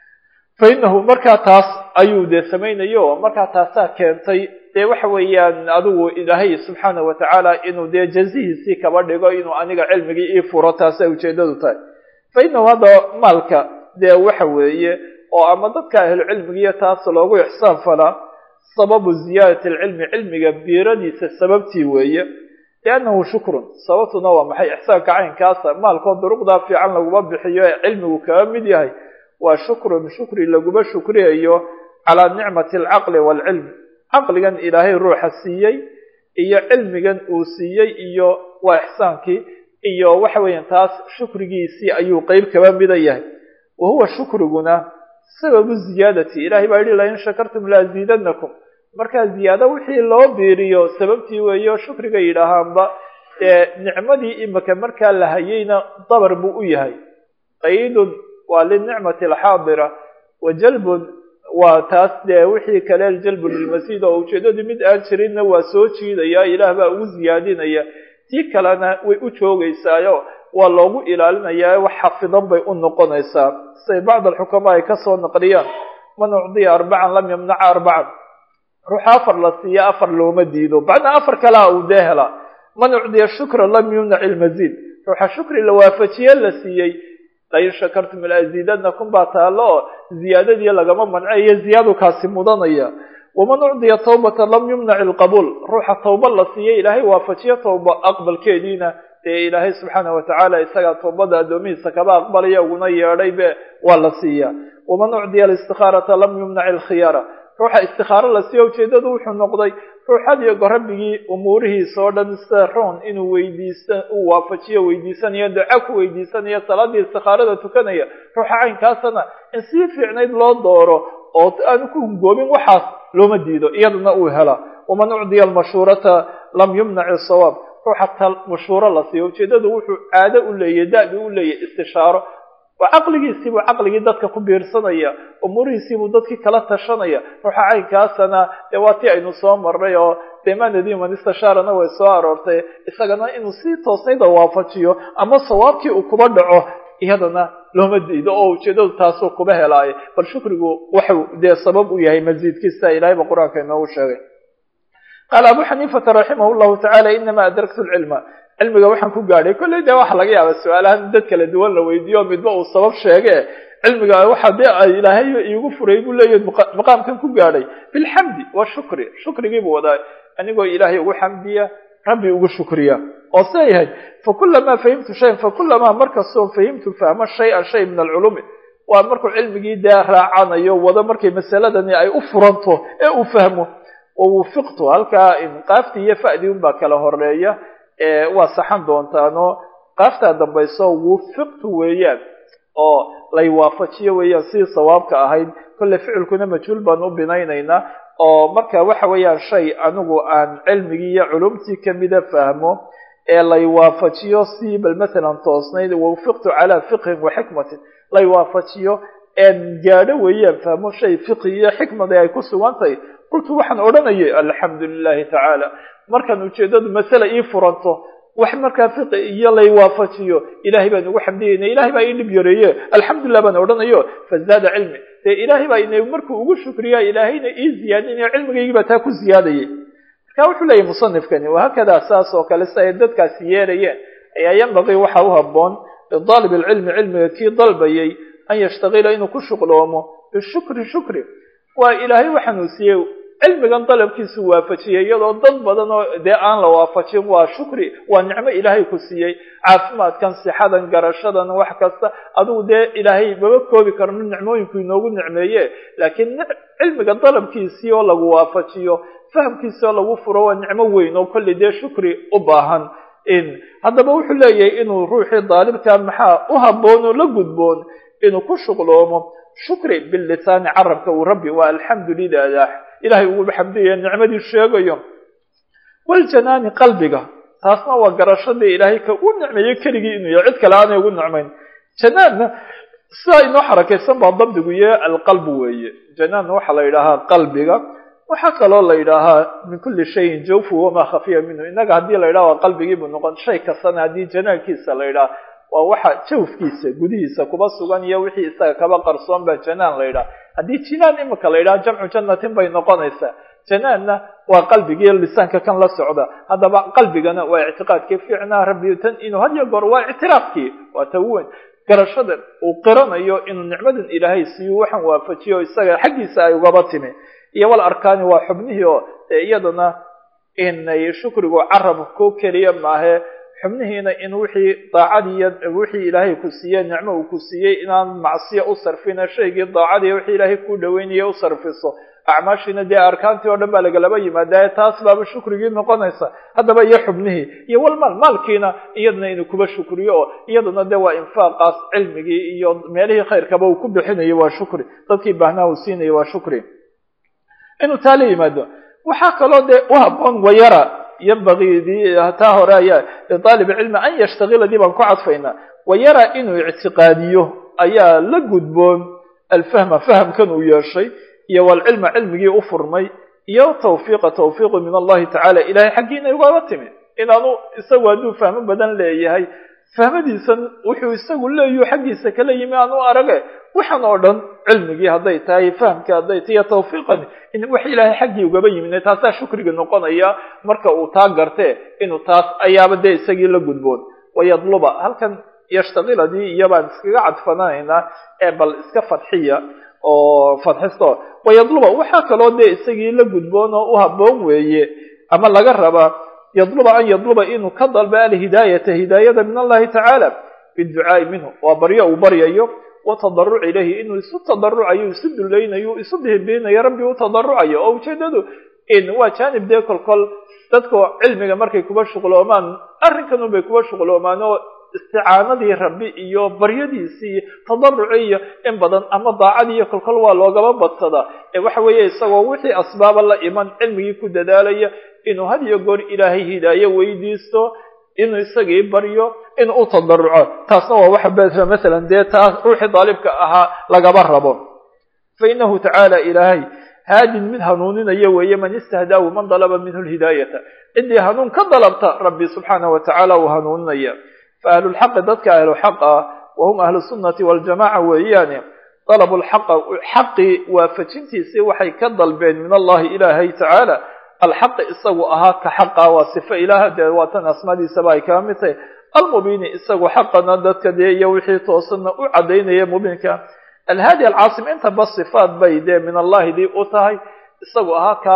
A: fa inahu markaa taas ayuu dee samaynayo markaa taasaa keentay dee waxa weeyaan adigu ilaahay subxaana wa tacaala inuu dee jazihiisii kaba dhigo inuu aniga cilmigii ii furo taasa ujeedadu tahay fa inahu hadda maalka dee waxa weeye oo ama dadka ahlucilmigiiyo taas loogu ixsaan falaa sababu ziyaadati alcilmi cilmiga biiradiisa sababtii weeye liannahu shukrun sababtuna waa maxay ixsaanka caynkaasa maalkoo duruqdaa fiican laguma bixiyo ee cilmigu kaga mid yahay waa shukrun shukri laguma shukriyayo calaa nicmati alcaqli waalcilm caqligan ilaahay ruuxa siiyey iyo cilmigan uu siiyey iyo waa ixsaankii iyo waxa weeyaan taas shukrigiisii ayuu qeyb kaba mida yahay wa huwa shukriguna sababu ziyaadati ilahay baa yihi lain shakartum laaziidanakum markaa ziyaado wixii loo biiriyo sababtii weeyo shukriga yidhaahaanba ee nicmadii imika markaa la hayeyna dabar buu u yahay qaydun waa linicmati alxaadira wa jalbun waa taas dee wixii kale jalbun lilmasiid oo ujeedadu mid aan jirinna waa soo jiidaya ilaah baa ugu ziyaadinaya tii kalena way u joogaysaayo waa loogu ilaalinayaa wax xafidan bay u noqonaysaa siday bacd alxukamaa ay kasoo naqliyaan man ucdiya arbacan lam yamnaca arbacan ruuxa afar la siiya afar looma diido bacdna afar kalea uu dee helaa man ucdiya shukra lam yumnac ilmaziid ruuxa shukri la waafajiye la siiyey lain shakartum laaziidanakum baa taalo oo ziyaadadii lagama mancayo ziyaadu kaasi mudanaya waman ucdiya tawbata lam yumnac ilqabuul ruuxa tawba la siiyey ilaahay waafajiyo tawba aqbalkeediina dee ilaahay subxaana watacaala isagaa tawbada addoomihiisa kaba aqbalaya uguna yeedhay be waa la siiyaa waman ucdiya alistihaarata lam yumnac ilkhiyaara ruuxa istikaaro la siiya ujeedadu wuxuu noqday ruuxad iyo rabbigii umuurihiisa oo dhan sida roon inuu weydiisa uu waafajiyo weydiisanayo duca ku weydiisanayo salaadii istikaarada tukanaya ruuxa caynkaasana in sii fiicnayd loo dooro oo aanu ku hungoobin waxaas looma diido iyadana uu helaa waman ucdiya almashhuurata lam yumnac isawaab ruuxa tal mashhuuro la siiyo ujeedadu wuxuu caado u leeyahy da-bi u leeyahy istishaaro waa caqligiisiibuu caqligii dadka ku biirsanaya umuurihiisiibuu dadkii kala tashanaya ruuxa caynkaasana dee waa tii aynu soo marnay oo demanadi man istishaarana way soo aroortay isagana inuu si toosnayda waafajiyo ama sawaabkii uu kuba dhaco iyadana looma diido oo ujeedadu taasuu kuba helaayo bal shukrigu waxau dee sabab u yahay masiidkiisa ilahayba qur-aanka inoogu sheegay qaala abu xaniifata raximah llahu tacala inama adraktu lcilma cilmiga waxaan ku gaadhay kolley dee waxa laga yaaba su-aalahan dad kala duwan la weydiiyo midba uu sabab sheege cilmiga waxa dee ay ilaahay iigu furay buu leeyahy maqaamkan ku gaadhay bilxamdi wa shukri shukrigiibuu wadaa anigoo ilaahay ugu xamdiya rabbi ugu shukriya oo se yahay fakulamaa fahimtu shayan fakulamaa markastoo fahimtu fahmo shay-an shay min alculumi waa markuu cilmigii dee raacanayo wado markay masaladani ay u furanto ee uu fahmo wawufiqtu halkaa qaaftii iyo fa'dii unbaa kala horeeya waa saxan doontaano qaaftaa dambayso wufiqtu weeyaan oo lay waafajiyo weeyaan sidii sawaabka ahayd kolle ficilkuna majhuul baan u binaynaynaa oo marka waxa weeyaan shay anigu aan cilmigii iyo culumtii kamida fahmo ee lay waafajiyo si bal mathalan toosnayd wawfiqtu calaa fiqhin wa xikmatin lay waafajiyo een gaadho weeyaan fahmo shay fiqhi iyo xikmada ay ku sugan tahay qultu waxaan odhanayay alxamdu lilahi tacaala markaan ujeedadu masale ii furanto wax markaa fiqi iyo lay waafajiyo ilahay baan ugu xamdiyayna ilahay baa ii dhib yareeye alxamdulilah baan odhanayo fazaada cilmi dee ilaahay baa ina markuu ugu shukriya ilaahayna ii ziyaadinayo cilmigaygii baa taa ku ziyaadayay marka wuxuu leeyahy musanifkani wahakadaa saas oo kale si ay dadkaasi yeerayeen ayaa yanbaqii waxa u haboon lidaalib alcilmi cilmiga kii dalbayay an yashtagila inuu ku shuqloomo bishukri shukri waa ilaahay waxaanuu siiyey cilmigan dalabkiisu waafajiyay iyadoo dad badan oo dee aan la waafajin waa shukri waa nicmo ilaahay ku siiyey caafimaadkan sixadan garashadan wax kasta adigu dee ilaahay maba koobi karno nicmooyinku inoogu nicmeeye laakiin cilmiga dalabkiisii oo lagu waafajiyo fahamkiisii oo lagu furo waa nicmo weyn oo kolley dee shukri u baahan haddaba wuxuu leeyahay inuu ruuxii daalibka maxaa u habboon oo la gudboon inuu ku shuqloomo shukri bilisaani carabka uu rabbi waa alxamdu lilah ilahay ugu xamdiyaya nicmadii sheegayo waljanaani qalbiga taasna waa garashadii ilaahay ka u nicmeeyey keligii inuu yahay cid kale aanay ugu nicmayn janaanna sidaa inoo xarakaysan baa dabdigu iyo alqalbu weeye janaanna waxaa la yidhaahaa qalbiga waxaa kaloo la yidhaahaa min kuli shayin jawfu wamaa khafiya minhu innaga haddii la yidhaha waa qalbigiibuu noqon shay kastana haddii janaankiisa la yidhaha waa waxa jawfkiisa gudihiisa kuba sugan iyo wixii isaga kaba qarsoon baa janaan la yidhaha haddii jinaan imika la yidhaha jamcu jannatin bay noqonaysaa janaanna waa qalbigii lisaanka kan la socda haddaba qalbigana waa ictiqaadkii fiicnaa rabbi tan inuu had iyo goor waa ictiraafkii waa taweyn garashada uu qiranayo inuu nicmadan ilaahay siiyo waxaan waafajiyo isaga xaggiisa ay ugaba timi iyo wal arkaani waa xubnihii oo dee iyadana inay shukrigu carab ko keliya maahe xubnihiina in wixii daacadiiyo wixii ilaahay ku siiyey nicmo uu ku siiyey inaan macsiya u sarfina shaygii daacadiiyo wixii ilaahay kuu dhaweynaya u sarfiso acmaashiina dee arkaantii oo dhan baa lagalaba yimaadaye taas baaba shukrigii noqonaysa haddaba iyo xubnihii iyo walmaal maalkiina iyadana inuu kuba shukriyo oo iyaduna dee waa infaaqaas cilmigii iyo meelihii khayrkaba uu ku bixinayo waa shukri dadkii baahnaa uu siinayo waa shukri inuu taa la yimaado waxaa kaloo dee u haboon wayara yanbagii taa hore ayaa liaalib cilmi an yashtagila dii baan ku cadfaynaa wayara inuu ictiqaadiyo ayaa la gudboon alfahma fahamkan uu yeeshay iyo walcilma cilmigii u furmay iyo tawfiiqa tawfiiqu min allahi tacala ilahay xaggiina ugaba timi inaanu isagu hadduu fahmo badan leeyahay fahmadiisan wuxuu isagu leeyahu xaggiisa kala yimi aan u arage waxaan oo dhan cilmigii hadday tahay fahamkii hadday tahay iyo tawfiiqani in wax ilaahay xaggii ugaba yimid taasaa shukriga noqonaya marka uu taa gartee inuu taas ayaaba dee isagii la gudboon wayadluba halkan yashtaqiladii iyobaan iskaga cadfananaynaa ee bal iska fadxiya oo fadxisto wayadluba waxaa kaloo dee isagii la gudboon oo u haboon weeye ama laga rabaa yadluba an yadluba inuu ka dalba alhidaayata hidaayada min allahi tacaala biducaai minhu waa baryo uu baryayo watadaruc ilayhi inuu isu tadarucayo isu dulaynayo isu bihibinayo rabbi u tadarucayo oo ujeedadu waa jaanib dee kolkol dadku cilmiga markay kuba shuqloomaan arrinkan unbay kuba shuqloomaan oo isticaanadii rabbi iyo baryadiisii iyo tadaruci iyo in badan ama daacadii iyo kolkol waa loogaba badsadaa ee waxa weeye isagoo wixii asbaaba la iman cilmigii ku dadaalaya inuu had iyo goor ilaahay hidaayo weydiisto inuu isagii baryo inuu u tadaruco taasna waa waxa masalan dee taas ruuxii daalibka ahaa lagaba rabo fa inahu tacaala ilaahay haadin mid hanuuninaya weeye man istahdaahu man dalaba minhu lhidaayata ciddii hanuun ka dalabta rabbi subxaanah wa tacaala uu hanuuninaya fa ahlulxaqi dadka ahluxaq ah wahum ahlu sunnati waljamaca weeyaane dalabu lxaqa xaqii waafajintiisii waxay ka dalbeen min allahi ilaahay tacaala alxaqi isagu ahaa ka xaqa waa sifo ilaah dee waatan asmaadiisaba ay kaa mid tahay almubiini isagu xaqana dadka dee iyo wixii toosanna u cadaynaya mubiinka alhaadi alcaasim intaba sifaat bay dee min allahi dii u tahay isagu ahaa ka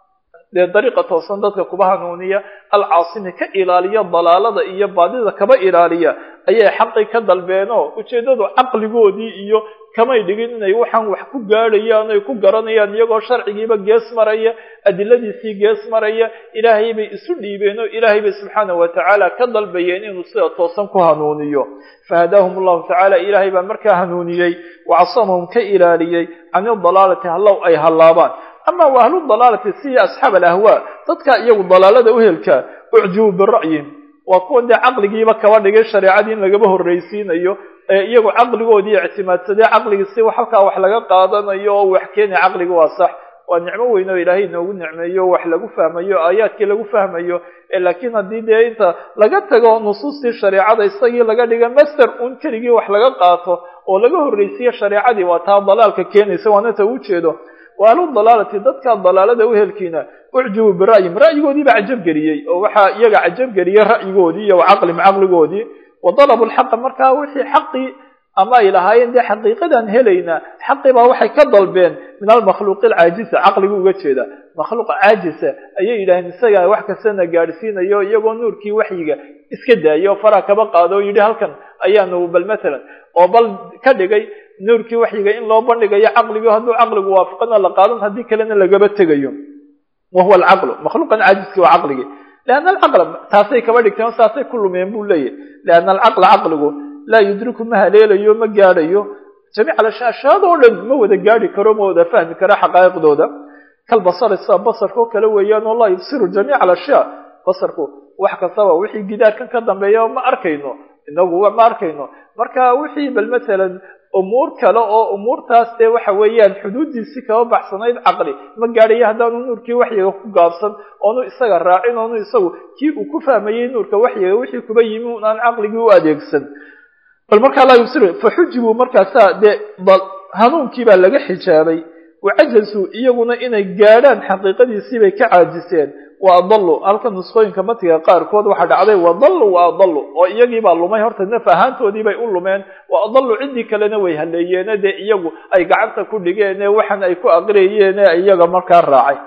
A: dee dariiqa toosan dadka kuba hanuuniya alcaasimi ka ilaaliya dalaalada iyo baadida kaba ilaaliya ayay xaqii ka dalbeenoo ujeeddadu caqligoodii iyo kamay dhigin inay waxaan wax ku gaadhayaan ay ku garanayaan iyagoo sharcigiiba gees maraya adiladiisii gees maraya ilaahay bay isu dhiibeen oo ilaahay bay subxaanahu wa tacaala ka dalbayeen inuu sida toosan ku hanuuniyo fahadaahum allahu tacaala ilaahay baa markaa hanuuniyey wacasamahum ka ilaaliyey can idalaalati hallow ay hallaabaan ama wa ahlu dalaalati siya asxaab alahwaa dadka iyagu dalaalada uhelka ucjibu bira'yin waa kuwa dee caqligiiba kaba dhigay shareecadii in lagaba horraysiinayo ee iyagu caqligoodii ictimaadsadee caqligiisi halkaa wax laga qaadanayo oo wax keenaya caqliga waa sax waa nicmo weyn oo ilaahay inoogu nicmeeyo wax lagu fahmayo aayaadkii lagu fahmayo laakiin haddii dee inta laga tago nusuustii shareecada isagii laga dhiga master un keligii wax laga qaato oo laga horraysiiyo shareecadii waa taa dalaalka keenaysa waana ta ujeedo wa ahlu dalaalati dadka dalaalada uhelkiina ucjibu bira'yim ra'yigoodii baa cajab geliyey oo waxaa iyaga cajab geliyey ra'yigoodii iyo caqlim caqligoodii wa dalabu lxaqa markaa wixii xaqii ama ay lahaayeen dee xaqiiqadaan helaynaa xaqii baa waxay ka dalbeen min almakhluuqi alcaajisa caqligu uga jeeda makhluuq caajisa ayay yidhaaheen isagaa wax kastana gaadhsiinayo iyagoo nuurkii waxyiga iska daayay oo faraa kaba qaado oo yidhi halkan ayaanu bal matalan oo bal ka dhigay nuurkii waxyiga in loo bandhigayo caqligii hadduu caqligu waafaqana la qaadan haddii kalena lagaba tegayo wa huwa alcaqlu makhluuqan caajiski waa caqligii lianna alcaqla taasay kaba dhigteen oo saasay ku lumeen buu leeyahy lianna alcaqla caqligu laa yudriku ma haleelayo ma gaadhayo jamiic alashaashaadoo dhan ma wada gaadhi karo ma wada fahmi karo xaqaa'iqdooda kalbasari sida basarka oo kale weeyaan oo laa yubsiru jamiica alashyaa basarku wax kastaba wixii gidaarkan ka dambeeya ma arkayno inagu ma arkayno marka wixii bal matalan umuur kale oo umuurtaas dee waxa weeyaan xuduuddiisii kaba baxsanayd caqli ma gaadhayo haddaanu nuurkii waxyiga ku gaabsan oonu isaga raacin oonu isagu kii uu ku fahmayey nuurka waxyiga wixii kuba yimi un aan caqligii u adeegsan bal markaa laa yubsiru faxujibuu markaasaa dee hanuunkii baa laga xijaabay wacajasuu iyaguna inay gaadhaan xaqiiqadiisii bay ka caajiseen wa adallu halka nusqooyinka matiga qaarkood waxaa dhacday wadallu wa adallu oo iyagiibaa lumay horta naf ahaantoodii bay u lumeen wa adallu ciddii kalena way haleeyeene dee iyagu ay gacanta ku dhigeene waxan ay ku aqriyeene iyaga markaa raacay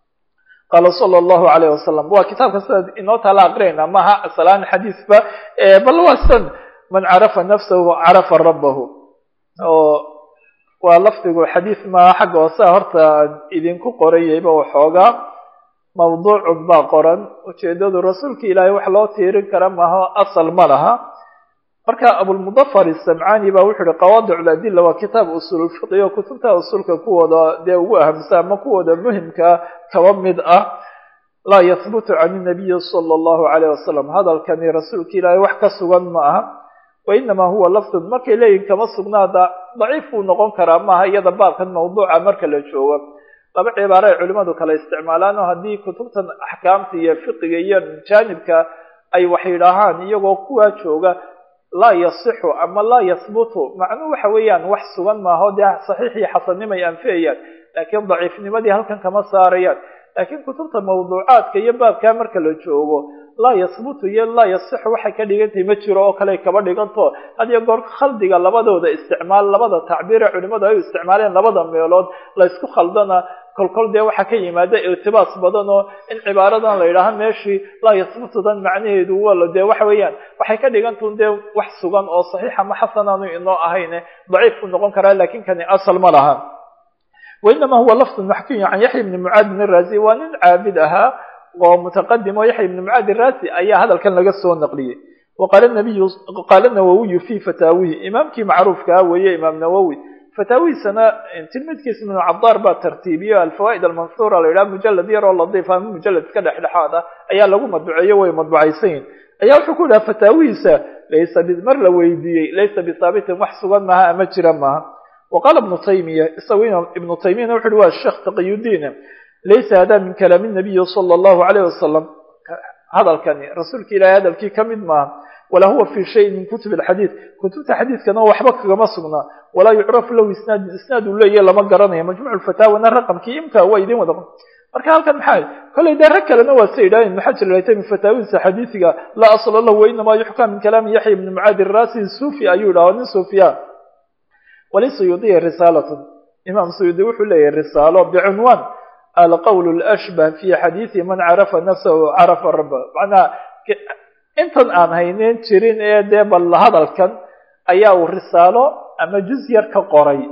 A: qaala sala allahu calayh wasalam waa kitaabka sida inoo taala aqriyayna maaha asalaan xadiisba bal waa san man carafa nafsahu carafa rabbahu oo waa lafdigu xadiis maaha xagga hoosea horta idinku qorayayba waxoogaa mawduucun baa qoran ujeedadu rasuulka ilaahay wax loo tiirin kara maaha asal ma laha marka abulmudafar isamcaani baa wuxu uhi qawaadic ladilla waa kitaab usuululfiqi oo kutubta usuulka kuwooda dee ugu ahamsa ama kuwooda muhimkaa kaba mid ah laa yahbutu can inabiyi sala allahu calayh wasalam hadalkani rasuulka ilaahay wax ka sugan ma aha wainama huwa lafdun markay leeyihin kama sugnaada daciif buu noqon karaa maaha iyada baabkan mawduuca marka la joogo laba cibaaro ay culimmadu kala isticmaalaan oo haddii kutubtan axkaamta iyo fiqiga iyo jaanibka ay wax yidhaahaan iyagoo kuwaa jooga laa yasixu ama laa yahbutu macnuu waxa weeyaan wax sugan maaho dee saxiix iyo xasannimay anfiyayaan laakiin daciifnimadii halkan kama saarayaan laakiin kutubta mawduucaadka iyo baabkaa marka la joogo laa yahbutu iyo laa yasixu waxay ka dhigantahay ma jiro oo kale kaba dhiganto hadiyo goor khaldiga labadooda isticmaal labada tacbiire culimadu ay u isticmaaleen labada meelood la ysku khaldana kolkol dee waxaa ka yimaada irtibaas badan oo in cibaaradan la yidhaaha meeshii laa yahbutudan macnaheedu wala dee waxa weeyaan waxay ka dhigantun dee wax sugan oo saxiixa ma xasanaanu inoo ahayne daciif ku noqon karaa laakiin kani asal ma laha wainama huwa lafdu maxkiyu can yaxya bni mucaad bn raasi waa nin caabid ahaa oo mutaqadim oo yaxya bni mucaad raasi ayaa hadalkan laga soo naqliyey waqaala nabiyu qaala nawowiyu fi fataawihi imaamkii macruufkaa weeye imaam nawowi fataawihiisana tilmidkiisa ibnu cadaar baa tartiibiyo alfawaa'id almansuura la yidhaha mujalad yar oo ladiif ama mujalad iska dhexdhexaad ah ayaa lagu madbuceeyo way madbucaysayin ayaa wuxuu ku yidhaha fataawihiisa laysa mar la weydiiyey laysa bisaabitin wax sugan maaha ama jira maaha waqaala ibnu taymiya isagu ibnu taymiyana wuxu uhi waa sheekh taqiyudiin laysa hada min kalaami nabiyi sala allahu alayh wasalam hadalkani rasuulka ilahay hadalkii ka mid maaha walaa huwa fi shayin min kutub alxadiid kutubta xadiidkana waxba kagama sugnaa walaa yucrafu lahu isnaad isnaad uu leeyahy lama garanayo majmuc lfataawana raqamkii imka waa idin wada marka halkan maxaa kollay dee rag kalena waa sa yidhaaheen maxajar laytami fataawidiisa xadiisiga laa asla lahu wainamaa yuxkaa min kalaami yaxya ibni mucaadi raasi suufi ayuu yidhaha nin suufiyaan walisuyuudiya risaalatun imaam suyuudi wuxuu leeyahay risaalo bicunwaan alqowl lashbah fi xadiisi man carafa nafsahu carafa rabba macnaha intan aan hayneyn jirin ee dee bal hadalkan ayaa uu risaalo ama juz yar ka qoray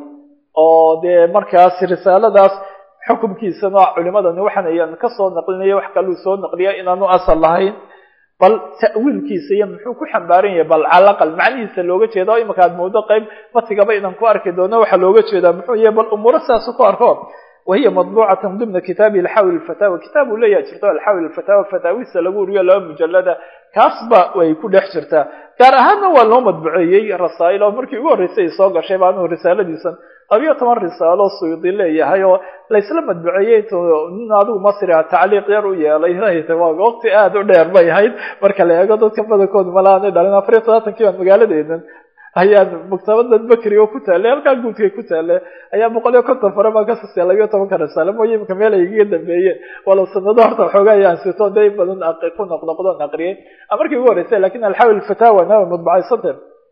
A: oo dee markaas risaaladaas xukumkiisana culimadani waxaan ayaan kasoo naqlinaya wax kaluu soo naqliya inaanu asal lahayn bal ta'wiilkiisa iyo muxuu ku xambaaran yahay bal calaqal macnihiisa looga jeeda oo imika aad moodo qayb matigaba inaan ku arki doono waxaa looga jeedaa muxuu yahay bal umuuro sidaasu ku arko wahiya madbuucatan dimna kitaabi alxawil alfataawa kitaab uu leeyaha jirto alxawil alfataawa fataawisa lagu uriyo laba mujalada kaasba way ku dhex jirtaa gaar ahaanna waa loo madbuceeyey rasaa'il oo markii ugu horreysay ay soo gashay baa anugu risaaladiisan labiyo toban risaalo suyuudi leeyahay oo laysla madbuceeyey nin adigu masri ah tacliiq yar u yeelay waa waqti aada u dheer bay ahayd marka la eego dadka badankooda malaanay dhalin afariyo todobaatankii baan magaaladeedan ayaan maktabadan bakri oo ku taallay halkaa guudkay ku taallay ayaa boqol iyo konton fare baan ka sasay labiyo tobanka risaale mooye imika meel ay igaga dambeeyeen walow sanado horta waxoogaa ayaan sito day badan ku noqnoqdoon aqriyay markii ugu horreysay lakin alxawil fataawa na madbucaysante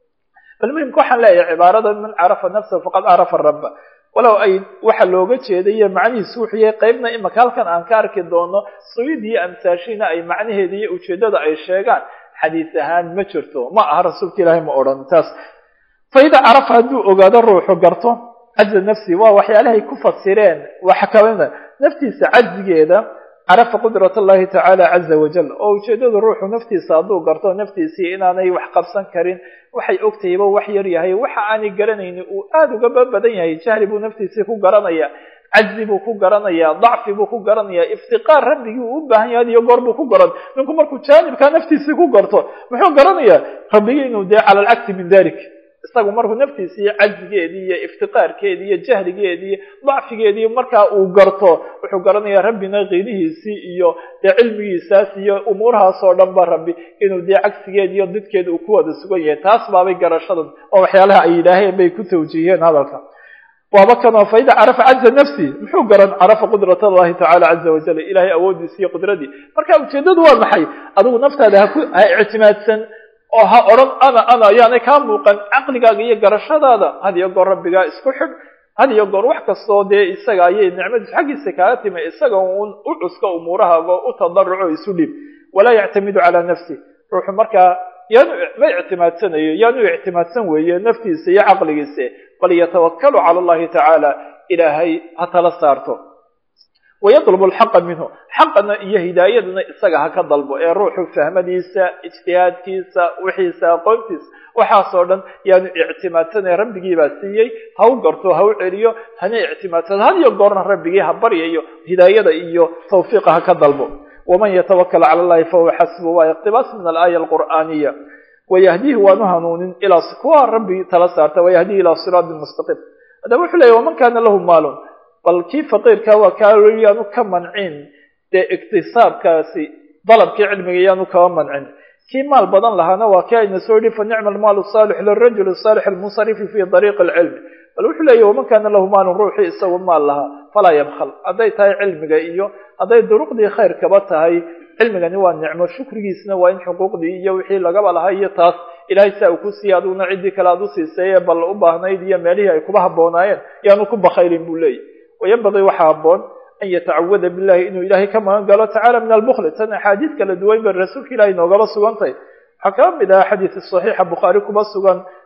A: bal muhimka waxaan leeyahay cibaarada man carafa nafsahu faqad carafa rabba walow ay waxa looga jeedayo macnihiisu wuxuu yahay qaybna imika halkan aan ka arki doono suyid iyo amsaashiina ay macnaheeda iyo ujeedada ay sheegaan xadiis ahaan ma jirto ma aha rasuulka ilaahay ma odhan taas faida carafa hadduu ogaado ruuxu garto caza nafsi waa waxyaalahay ku fasireen waxa kamida naftiisa cajigeeda carafa qudrat allahi tacaala caza wajal oo ujeedada ruuxu naftiisa hadduu garto naftiisii inaanay wax qabsan karin waxay ogtahayba wax yar yahay waxa aanay garanayni uu aada uga babadan yahay jahli buu naftiisii ku garanaya cajzi buu ku garanayaa dacfi buu ku garanayaa iftiqaar rabbigii uu u baahan yahay iyo goor buu ku garan ninku markuu jaanibkaa naftiisii ku garto muxuu garanayaa rabbigii inuu dee cala alcagsi min dalik isagu markuu naftiisii cajzigeedii iyo iftiqaarkeedii iyo jahligeedii iyo dacfigeedii markaa uu garto wuxuu garanayaa rabbina qiinihiisii iyo dee cilmigiisaas iyo umuurahaas oo dhan ba rabbi inuu dee cagsigeed iyo didkeed uu ku wada sugan yahay taas baabay garashadan oo waxyaalaha ay yidhaaheen bay ku tawjiiheen hadalka waaba kanoo faida carafa caza nafsi muxuu garan carafa qudrat allahi tacala caza wajal ilahay awoodiisi iyo qudradii marka ujeedadu waa maxay adigu naftaada haku ha ictimaadsan oo ha odhan ana ana yaanay kaa muuqan caqligaaga iyo garashadaada had iyo goor rabbigaa isku xidh had iyo goor wax kastoo dee isaga ayay nicmadiisu xaggiisa kaaga timi isaga uun u cuska umuurahaaga u tadaruco isu dhib walaa yactamidu calaa nafsi ruuxu markaa yaanu ma ictimaadsanayo yaanu ictimaadsan weeye naftiisa iyo caqligiisa bal yatawakalu cala allahi tacaala ilaahay ha tala saarto wayadlubu alxaqa minhu xaqana iyo hidaayadana isaga ha ka dalbo ee ruuxu fahmadiisa ijtihaadkiisa wixiisa aqoontiisa waxaasoo dhan yaanu ictimaadsanay rabbigiibaa siiyey ha u garto ha u celiyo hana ictimaadsano had iyo goorna rabbigii ha baryayo hidaayada iyo tawfiiqa ha ka dalbo waman yatawakal cala allahi fahuwa xasbu waa iqtibaas min alaaya alqur'aaniya wayahdiihi waanu hanuunin ilaa kuwa rabbi tala saarta wayahdihi ilaa siraati mustaqiim haddaba wuxuu leeyahy waman kaana lahu maalun bal kii faqiirka waa kaa yaanu ka mancin dee iktisaabkaasi dalabkii cilmiga yaanu kaba mancin kii maal badan lahaana waa kii ayna soo yihi fa nicma almaalu saalix lirajuli saalix almunsarifi fi dariiqi alcilmi bal wuxuu leeyahy waman kaana lahu maalun ruuxii isagu maal lahaa falaa yabkhal hadday tahay cilmiga iyo hadday duruqdii khayrkaba tahay cilmigani waa nicmo shukrigiisna waa in xuquuqdii iyo wixii lagaba lahaa iyo taas ilahay saa uu ku siiyey aduguna ciddii kale aad u siiseeye bal u baahnayd iyo meelihii ay kuba habboonaayeen yaanu ku bakhaylin buu leeyahy wayanbagii waxaa habboon an yatacawada billahi inuu ilahay ka magan galo tacala min albukli tan axaadiis kala duwan bay rasuulka ilahay noogaba sugantay waxaa kaba mid aha xadiis saxiixa bukhaari kuba sugan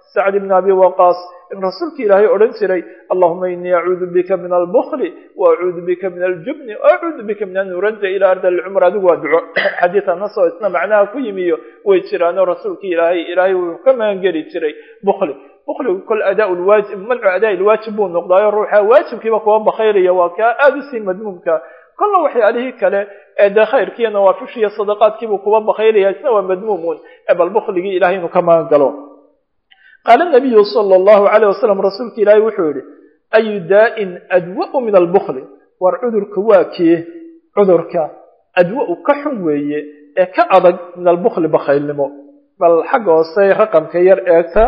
A: sacd ibn abi waqaas in rasuulka ilaahay odhan jiray allahuma inii acuudu bika min albukli wa acuudu bika min aljubni wa acuudu bika min an nuradda ilaa ardi alcumr adigu waa duco xadiidan nasoo isna macnaha ku yimiyo way jiraanoo rasuulka ilaahay ilaahay wuu ka magangeli jiray bukli bukligu kol adaa lwaajib mancu adaa ilwaajib buu noqdaayo ruuxa waajibkiiba kuwa bakhayraya waa kaa aada usii madmuumka kolla waxyaalihii kale ee dee khayrkiiyo nawaafishiiyo sadaqaadkiibuu kuwa bakhayraya isna waa madmuumun ee bal bukligii ilahay inuu ka magan galo qaala nabiyu sala allahu calayh wasalam rasuulka ilaahay wuxuu yihi ayu daa'in adwa'u min albukli war cudurka waa kii cudurka adwa-u ka xun weeye ee ka adag min albukli bakhaylnimo bal xagga hoose raqamka yar eegta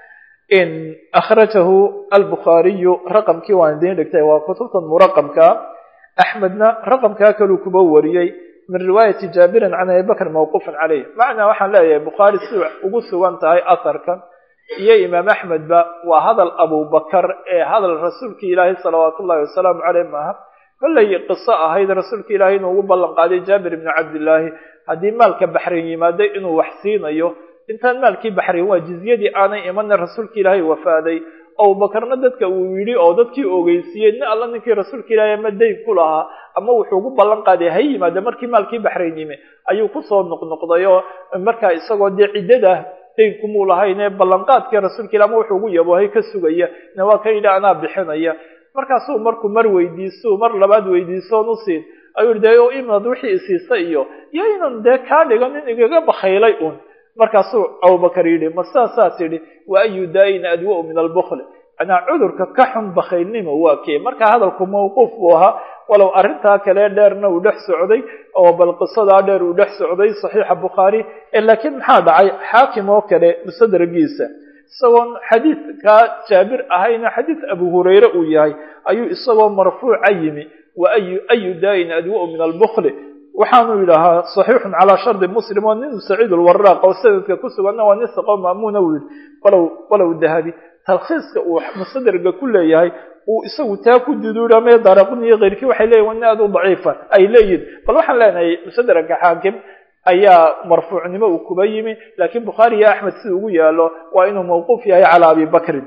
A: in akhrajahu albukhaariyu raqamkii waan idiin dhigtay waa kutubtan muraqamka axmedna raqamkaa kaluu kuba wariyey min riwaayati jaabirin can abi bakr mawquufan caleyh macnaa waxaan leeyahay bukhaari si ugu sugan tahay asarkan iyo imaam axmedba waa hadal abubakar ee hadal rasuulka ilaahay salawaatu ullahi wasalaamu caleyh maaha kollay qiso ahayd rasuulka ilaahay inuu ugu ballan qaaday jaabir ibni cabdillaahi haddii maalka baxrayn yimaado inuu wax siinayo intaan maalkii baxrayn waa jizyadii aanay imanna rasuulka ilaahay wafaaday abubakarna dadka uu yidhi oo dadkii ogeysiiyey nin alla ninkii rasuulka ilaahay ama dayn ku lahaa ama wuxuu ugu ballan qaaday ha yimaada markii maalkii baxrayn yimi ayuu kusoo noqnoqday oo markaa isagoo dee ciddada daynkumuu lahayn ee ballanqaadkii rasuulka ila ama wuxuu ugu yaboohay ka sugaya na waa ka yidhi anaa bixinaya markaasuu markuu mar weydiiso mar labaad weydiisoon u siin ayuu yidhi dee imad wixii isiisa iyo iyo inan dee kaa dhigo nin igaga bakhaylay un markaasuu abubakar yidhi ma saasaa tidhi wa ayu daayin adwa-u min albukli manaa cudurka ka xun bakhaylnimo waa kee markaa hadalku mawquuf buu ahaa walow arrintaa kale dheerna uu dhex socday oo bal qisadaa dheer uu dhex socday saxiixa bukhaari laakiin maxaa dhacay xaakim oo kale musadragiisa isagoon xadiidkaa jaabir ahayna xadiid abu hurayre uu yahay ayuu isagoo marfuuca yimi wa ayu ayu daayin adwa-u min albukli waxaanu yidhaahaa saxiixun calaa shardi muslim oo nin saciid ulwaraaq oo sanadka ku suganna waa nin saqo maamuuna uu yidhi walow walow dahabi talkhiiska uu musadraga ku leeyahay uu isagu taa ku duduudhamee daraqun iyo keyrkii waxay leeyihin waa nin aada u daciifa ay leeyihin bal waxaan leenahay musadraga xaakim ayaa marfuucnimo uu kuba yimi laakiin bukhaari iyo axmed sida ugu yaalo waa inuu mawquuf yahay calaa abi bakrin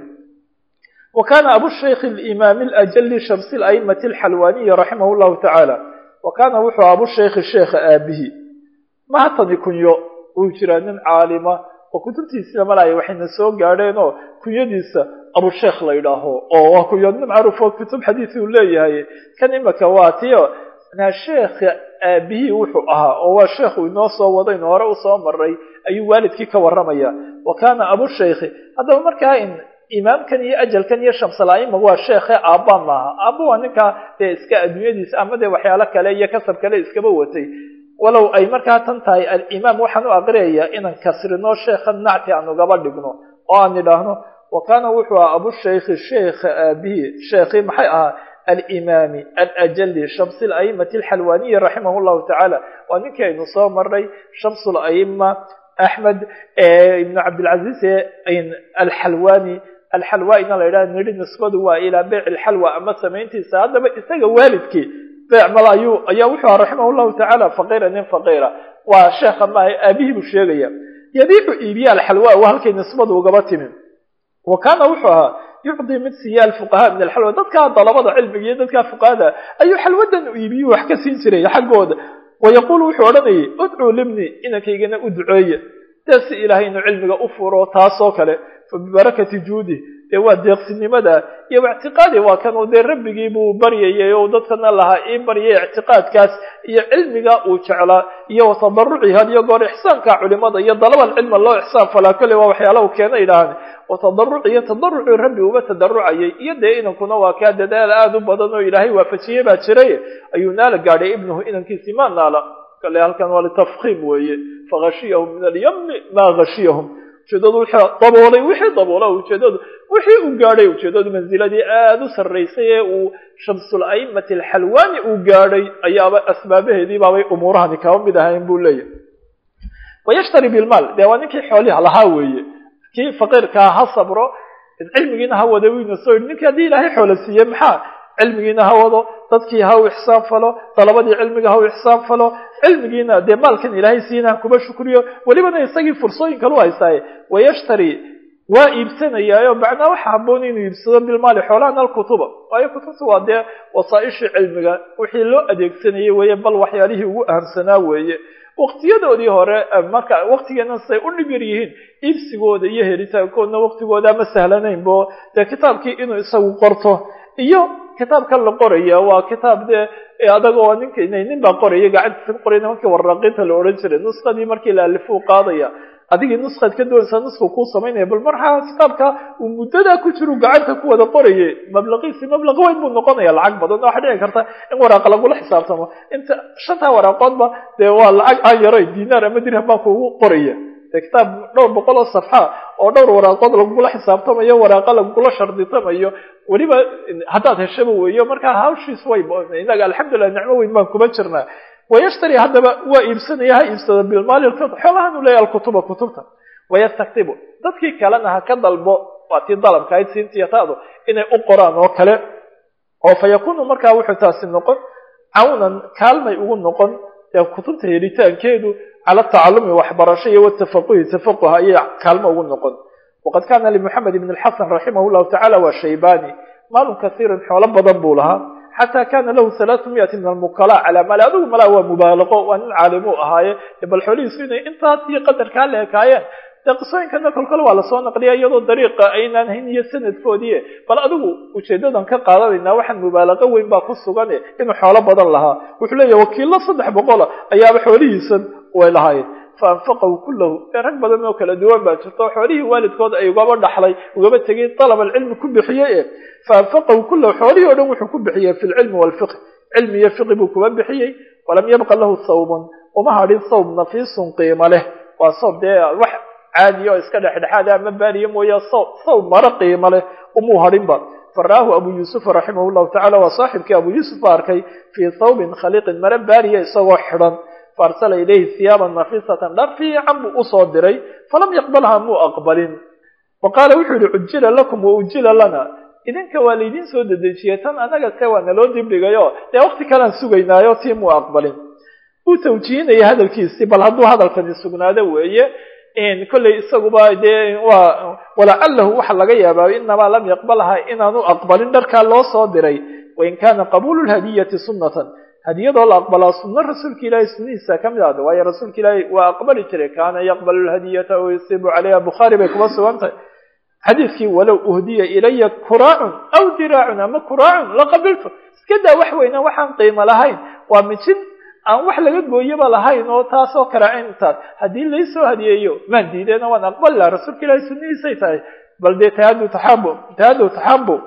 A: wa kana abushaykh alimaami alajali shamsi alaimati alxalwaniyi raximah llahu tacaala wa kaana wuxuu abushaykhi sheekha aabihi mahatani kunyo uu jiraa nin caalima oo kutubtiisina malaya waxayna soo gaadheen oo kunyadiisa abusheekh la yidhaaho oo waa kunyo nin macruuf oo kutub xadiisi uu leeyahay kan imaka waa tiyo na sheekha aabihii wuxuu ahaa oo waa sheekhu inoo soo wadaynu hore usoo maray ayuu waalidkii ka warramaya wa kaana abushaykhi haddaba markaa in imaamkan iyo ajalkan iyo shamsalaima waa sheekhe aabba maaha aabba waa ninkaa dee iska adduunyadiisa ama dee waxyaalo kale iyo kasab kale iskaba watay walow ay markaa tan tahay alimaam waxaan u aqriyayaa inaan kasrino sheekha nacti aan ugaba dhigno oo aan idhaahno wa kaana wuxuu ahaa abushaykhi sheekha aabihii sheekhii maxay ahaa alimaami alajali shamsi alaimati alxalwaniyi raximah llahu tacaala waa ninkii aynu soo maray shamsu laima axmed ibnu cabdilcaziiz alxalwani alxalwaina la yidhaha nidhi nisbadu waa ilaa beyc alxalwa ama samayntiisa haddaba isaga waalidkii beyc mal ayuu ayaa wuxuu aha raximah llahu tacaala faqiira nin faqiira waa sheekha maaha aabihii buu sheegaya yabiicu iibiya alxalwa waa halkay nisbadu ugaba timi wa kaana wuxuu ahaa yucdi mid siiya alfuqahaa min alxalwa dadkaa dalabada cilmiga iyo dadkaa fuqahada ayuu xalwadan u iibiyu wax ka siin jiray xaggooda wayaquulu wuxuu odhanayay udcuu libni inankaygana u duceeya dee si ilaahay inuu cilmiga u furo taasoo kale fa bibarakati juudi dee waa deeqsinimada iyo ictiqaadi waa kan uu dee rabbigii buu baryayay oo dadkana lahaa ii baryay ictiqaadkaas iyo cilmiga uu jeclaa iyo watadaruci had iyo goor ixsaanka culimada iyo dalabal cilma loo ixsaan falaa kolley waa waxyaala u keena idhaahan watadaruc iyo tadarucii rabbi uba tadarucayay iyo dee inankuna waa kaa dadaal aada u badan oo ilaahay waafajiyey baa jiray ayuu naala gaadhay ibnuhu inankiisii maa naala kale halkan waa litafkiim weeye faghashiyahum min alyami maa hashiyahum ujeedadu wixii daboolay wixii daboola ujeedadu wixii uu gaadhay ujeedadu manziladii aada u sarraysay ee uu shamsul aimati alxalwani uu gaadhay ayaaba asbaabaheedii baabay umuurahani kaba mid ahayn buu leeyahay wayashtari bilmaal dee waa ninkii xooliha lahaa weeye kii faqiirkaa ha sabro cilmigiina ha wada weyna soo yidhi ninkii haddii ilaahay xoola siiye maxaa cilmigiina ha wado dadkii ha u ixsaan falo dalabadii cilmiga ha u ixsaan falo cilmigiina dee maalkan ilaahay siina ha kuba shukriyo welibana isagii fursooyin kalu haystaaye wayashtari waa iibsanayaayo macnaa waxa haboon inuu iibsado bilmaali xoolahan alkutuba waayo kutubta waa dee wasaaishii cilmiga wixii loo adeegsanayay weeye bal waxyaalihii ugu ahamsanaa weeye waktiyadoodii hore marka waktigeena say u dhib yar yihiin iibsigooda iyo helitaankoodna waktigooda ma sahlanaynbo dee kitaabkii inuu isagu qorto iyo kitaabkan la qoraya waa kitaab dee adagoo ninka nin baa qoraya gacantiisa ku qoraya nimankii waraaqiinta la odhan jiray nuskadii markii la alifuu qaadaya adigii nuskaad ka doonaysaa nuska kuu samaynaya bal markaa kitaabka uu muddadaa ku jiru gacanta ku wada qoraye mablaqiisi mablaqa weyn buu noqonaya lacag badan waxaa dhici karta in waraaqa lagula xisaabtamo inta shantaa waraaqoodba dee waa lacag aan yaray dinaar ama dirham baa kuugu qoraya de kitaab dhowr boqol oo safxa oo dhowr waraaqood lagugula xisaabtamayo waraaqa lagugula sharditamayo weliba haddaad heshaba weeyo markaa hawshiis way inaga alxamdulilah nicmo weyn baan kuma jirnaa wayashtari haddaba waa iibsanaya ha iibsado bilmaali xoolahan u leeyahy alkutuba kutubta wayastaktibu dadkii kalena ha ka dalbo waa tii dalabka ayd siintiya taadu inay u qoraan oo kale oo fa yakunu markaa wuxuu taasi noqon cawnan kaalmay ugu noqon ee kutubta helitaankeedu cala tacalumi waxbarasho iyo watafaquhi tafaquh ayay kaalmo ugu noqon waqad kaana limuxamed ibn alxasan raximah llahu tacala waa shaybani maalun kasiiran xoolo badan buu lahaa xataa kana lahu halaatu miyati min almukala calaa maali adigu malaa waa mubaalaqo waa nin caalim u ahaaye bal xoolihiisu inay intaas iyo qadarkaa la ekaayeen dee qisooyinkana kolkole waa lasoo naqliya iyadoo dariiqa aynaan hayn iyo sanadkoodii bal adigu ujeedadan ka qaadanaynaa waxaan mubaalaqo weyn baa ku sugane inuu xoolo badan lahaa wuxuu leeyahy wakiilo saddex boqola ayaaba xoolihiisan way lahaayeen faanfaqahu kullahu ee rag badan oo kala duwan baa jirto xoolihii waalidkood ay ugaba dhaxlay ugaba tegay dalab alcilmi ku bixiyey e faanfaqahu kullahu xoolihii o dhan wuxuu ku bixiyey fi lcilmi waalfiqh cilmi iyo fiqi buu kuba bixiyey walam yabqa lahu sawbun uma hadhin sawb nafiisun qiimo leh waa sawb dee wax caadiya oo iska dhexdhexaada ama baariya mooye sawb maro qiimo leh umuu hadhinba faraahu abu yuusufa raximah llahu tacala waa saaxibkii abu yuusuf ba arkay fii thawbin khaliiqin maro baariya isagoo xidhan faarsala ilayhi hiyaaban nafisatan dhar fiican buu usoo diray falam yaqbalha muu aqbalin wa qaala wuxuu yihi cujila lakum wa ujila lana idinka waa laydin soo dedejiyey tan anaga se waa naloo dibdhigayo dee waqti kalean sugaynaayo tii muu aqbalin uu tawjihinaya hadalkiisii bal hadduu hadalkani sugnaado weeye kolley isaguba dee waa walacalahu waxa laga yaabaa inamaa lam yaqbalha inaanu aqbalin dharkaa loo soo diray wain kana qabuulu lhadiyati sunnatan hadiyadoo la aqbalaa sunno rasuulka ilaahay sunnihiisa ka mid ahda waayo rasuulka ilaahay waa aqbali jiray kaana yaqbalu lhadiyata o yusibu calayha bukhaari bay kuma sugan tahay xadiidkii walow uhdiya ilaya kuraacun aw diraacun ama kuraacun laqabiltu iska daa wax weyna waxaan qiimo lahayn waa mijin aan wax laga gooyoba lahayn oo taasoo karaacintaas haddii laysoo hadiyeeyo maan diideena waan aqbali laha rasuulka ilaahay sunnihiisay tahay bal dee tahadu taxabu tahadu taxabu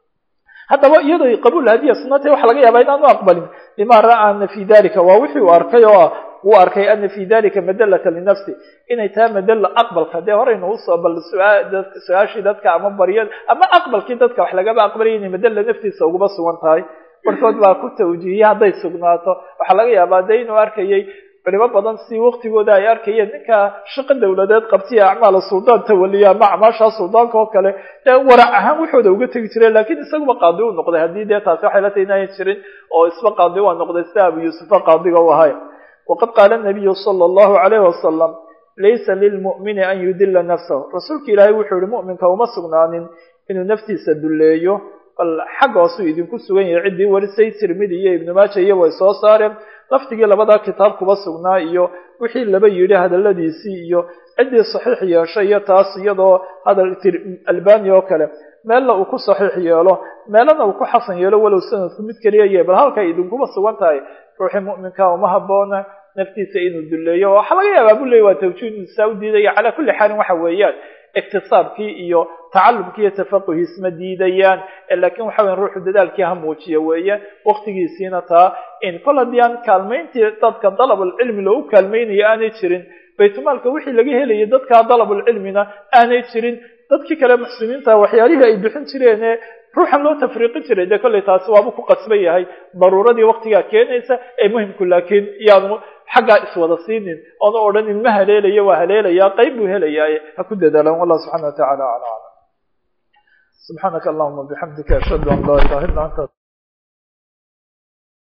A: haddaba iyadoo qabuul hadiya sunata waxa laga yaabaa inaanu aqbalin lima ra'aa ana fi dalika waa wixii uu arkay oo ah uu arkay ana fi dalika madalata linafsi inay tahay madalla aqbalka dee horeynu usoo bal su-aashii dadka ama baryad ama aqbalkii dadka wax lagaba aqbalaya inay madalla naftiisa uguba sugan tahay barkood baa ku tawjiihiyey hadday sugnaato waxaa laga yaabaa dee inuu arkayay culimo badan si waktigooda ay arkayeen ninka shaqo dawladeed qabtiya acmaala suldaan tawaliya ama acmaashaa suldaanka oo kale dee warac ahaan waxooda uga tegi jireen lakin isaguba qaadi u noqday haddii dee taasi waxay la tahay inayan jirin oo isba qaadi waa noqday sida abu yuusufa qaadiga u ahay waqad qaala nabiyu sala allahu alayhi wasalam laysa lilmu'mini an yudila nafsahu rasuulka ilaahay wuxuu yihi mu'minka uma sugnaanin inuu naftiisa dulleeyo bal xagga hoosuu idinku sugan yahay ciddii warisay tirmidi iyo ibnu maaja iyo way soo saareen laftigii labadaa kitaab kuba sugnaa iyo wixii laba yidhi hadaladiisii iyo ciddii saxiix yeeshay iyo taas iyadoo hadal albani oo kale meelna uu ku saxiix yeelo meelana uu ku xasan yeelo walow sanadku mid keliya yahay bal halkay idinkuba sugan tahay ruuxii mu'minka uma haboona naftiisa inuu dulleeyo waxaa laga yaabaa bu leey waa tawjiid saa u diidaya calaa kulli xaalin waxa weeyaan iktisaabkii iyo tacalumkii iyo tafaquhi isma diidayaan lakin waxa weya ruuxu dadaalkii ha muujiya weeye waktigiisiina taa in kol haddii aan kaalmayntii dadka dalabulcilmi loogu kaalmaynayo aanay jirin baytulmaalka wixii laga helayay dadka dalabulcilmina aanay jirin dadkii kale muxsiniinta waxyaalihii ay bixin jireene ruuxan loo tafriiqin jiray dee kollay taasi waaba ku qasban yahay daruuradii waktigaa keenaysa ee muhimku laakiin yaanu xaggaa iswada siinin oona odhanin ma haleelaya waa haleelayaa qayb buu helayaaye ha ku dadaalaan wallah subxana wa tacala ala aclam subxaanaka allahuma bixamdika ashhadu an laa ilaha illa anta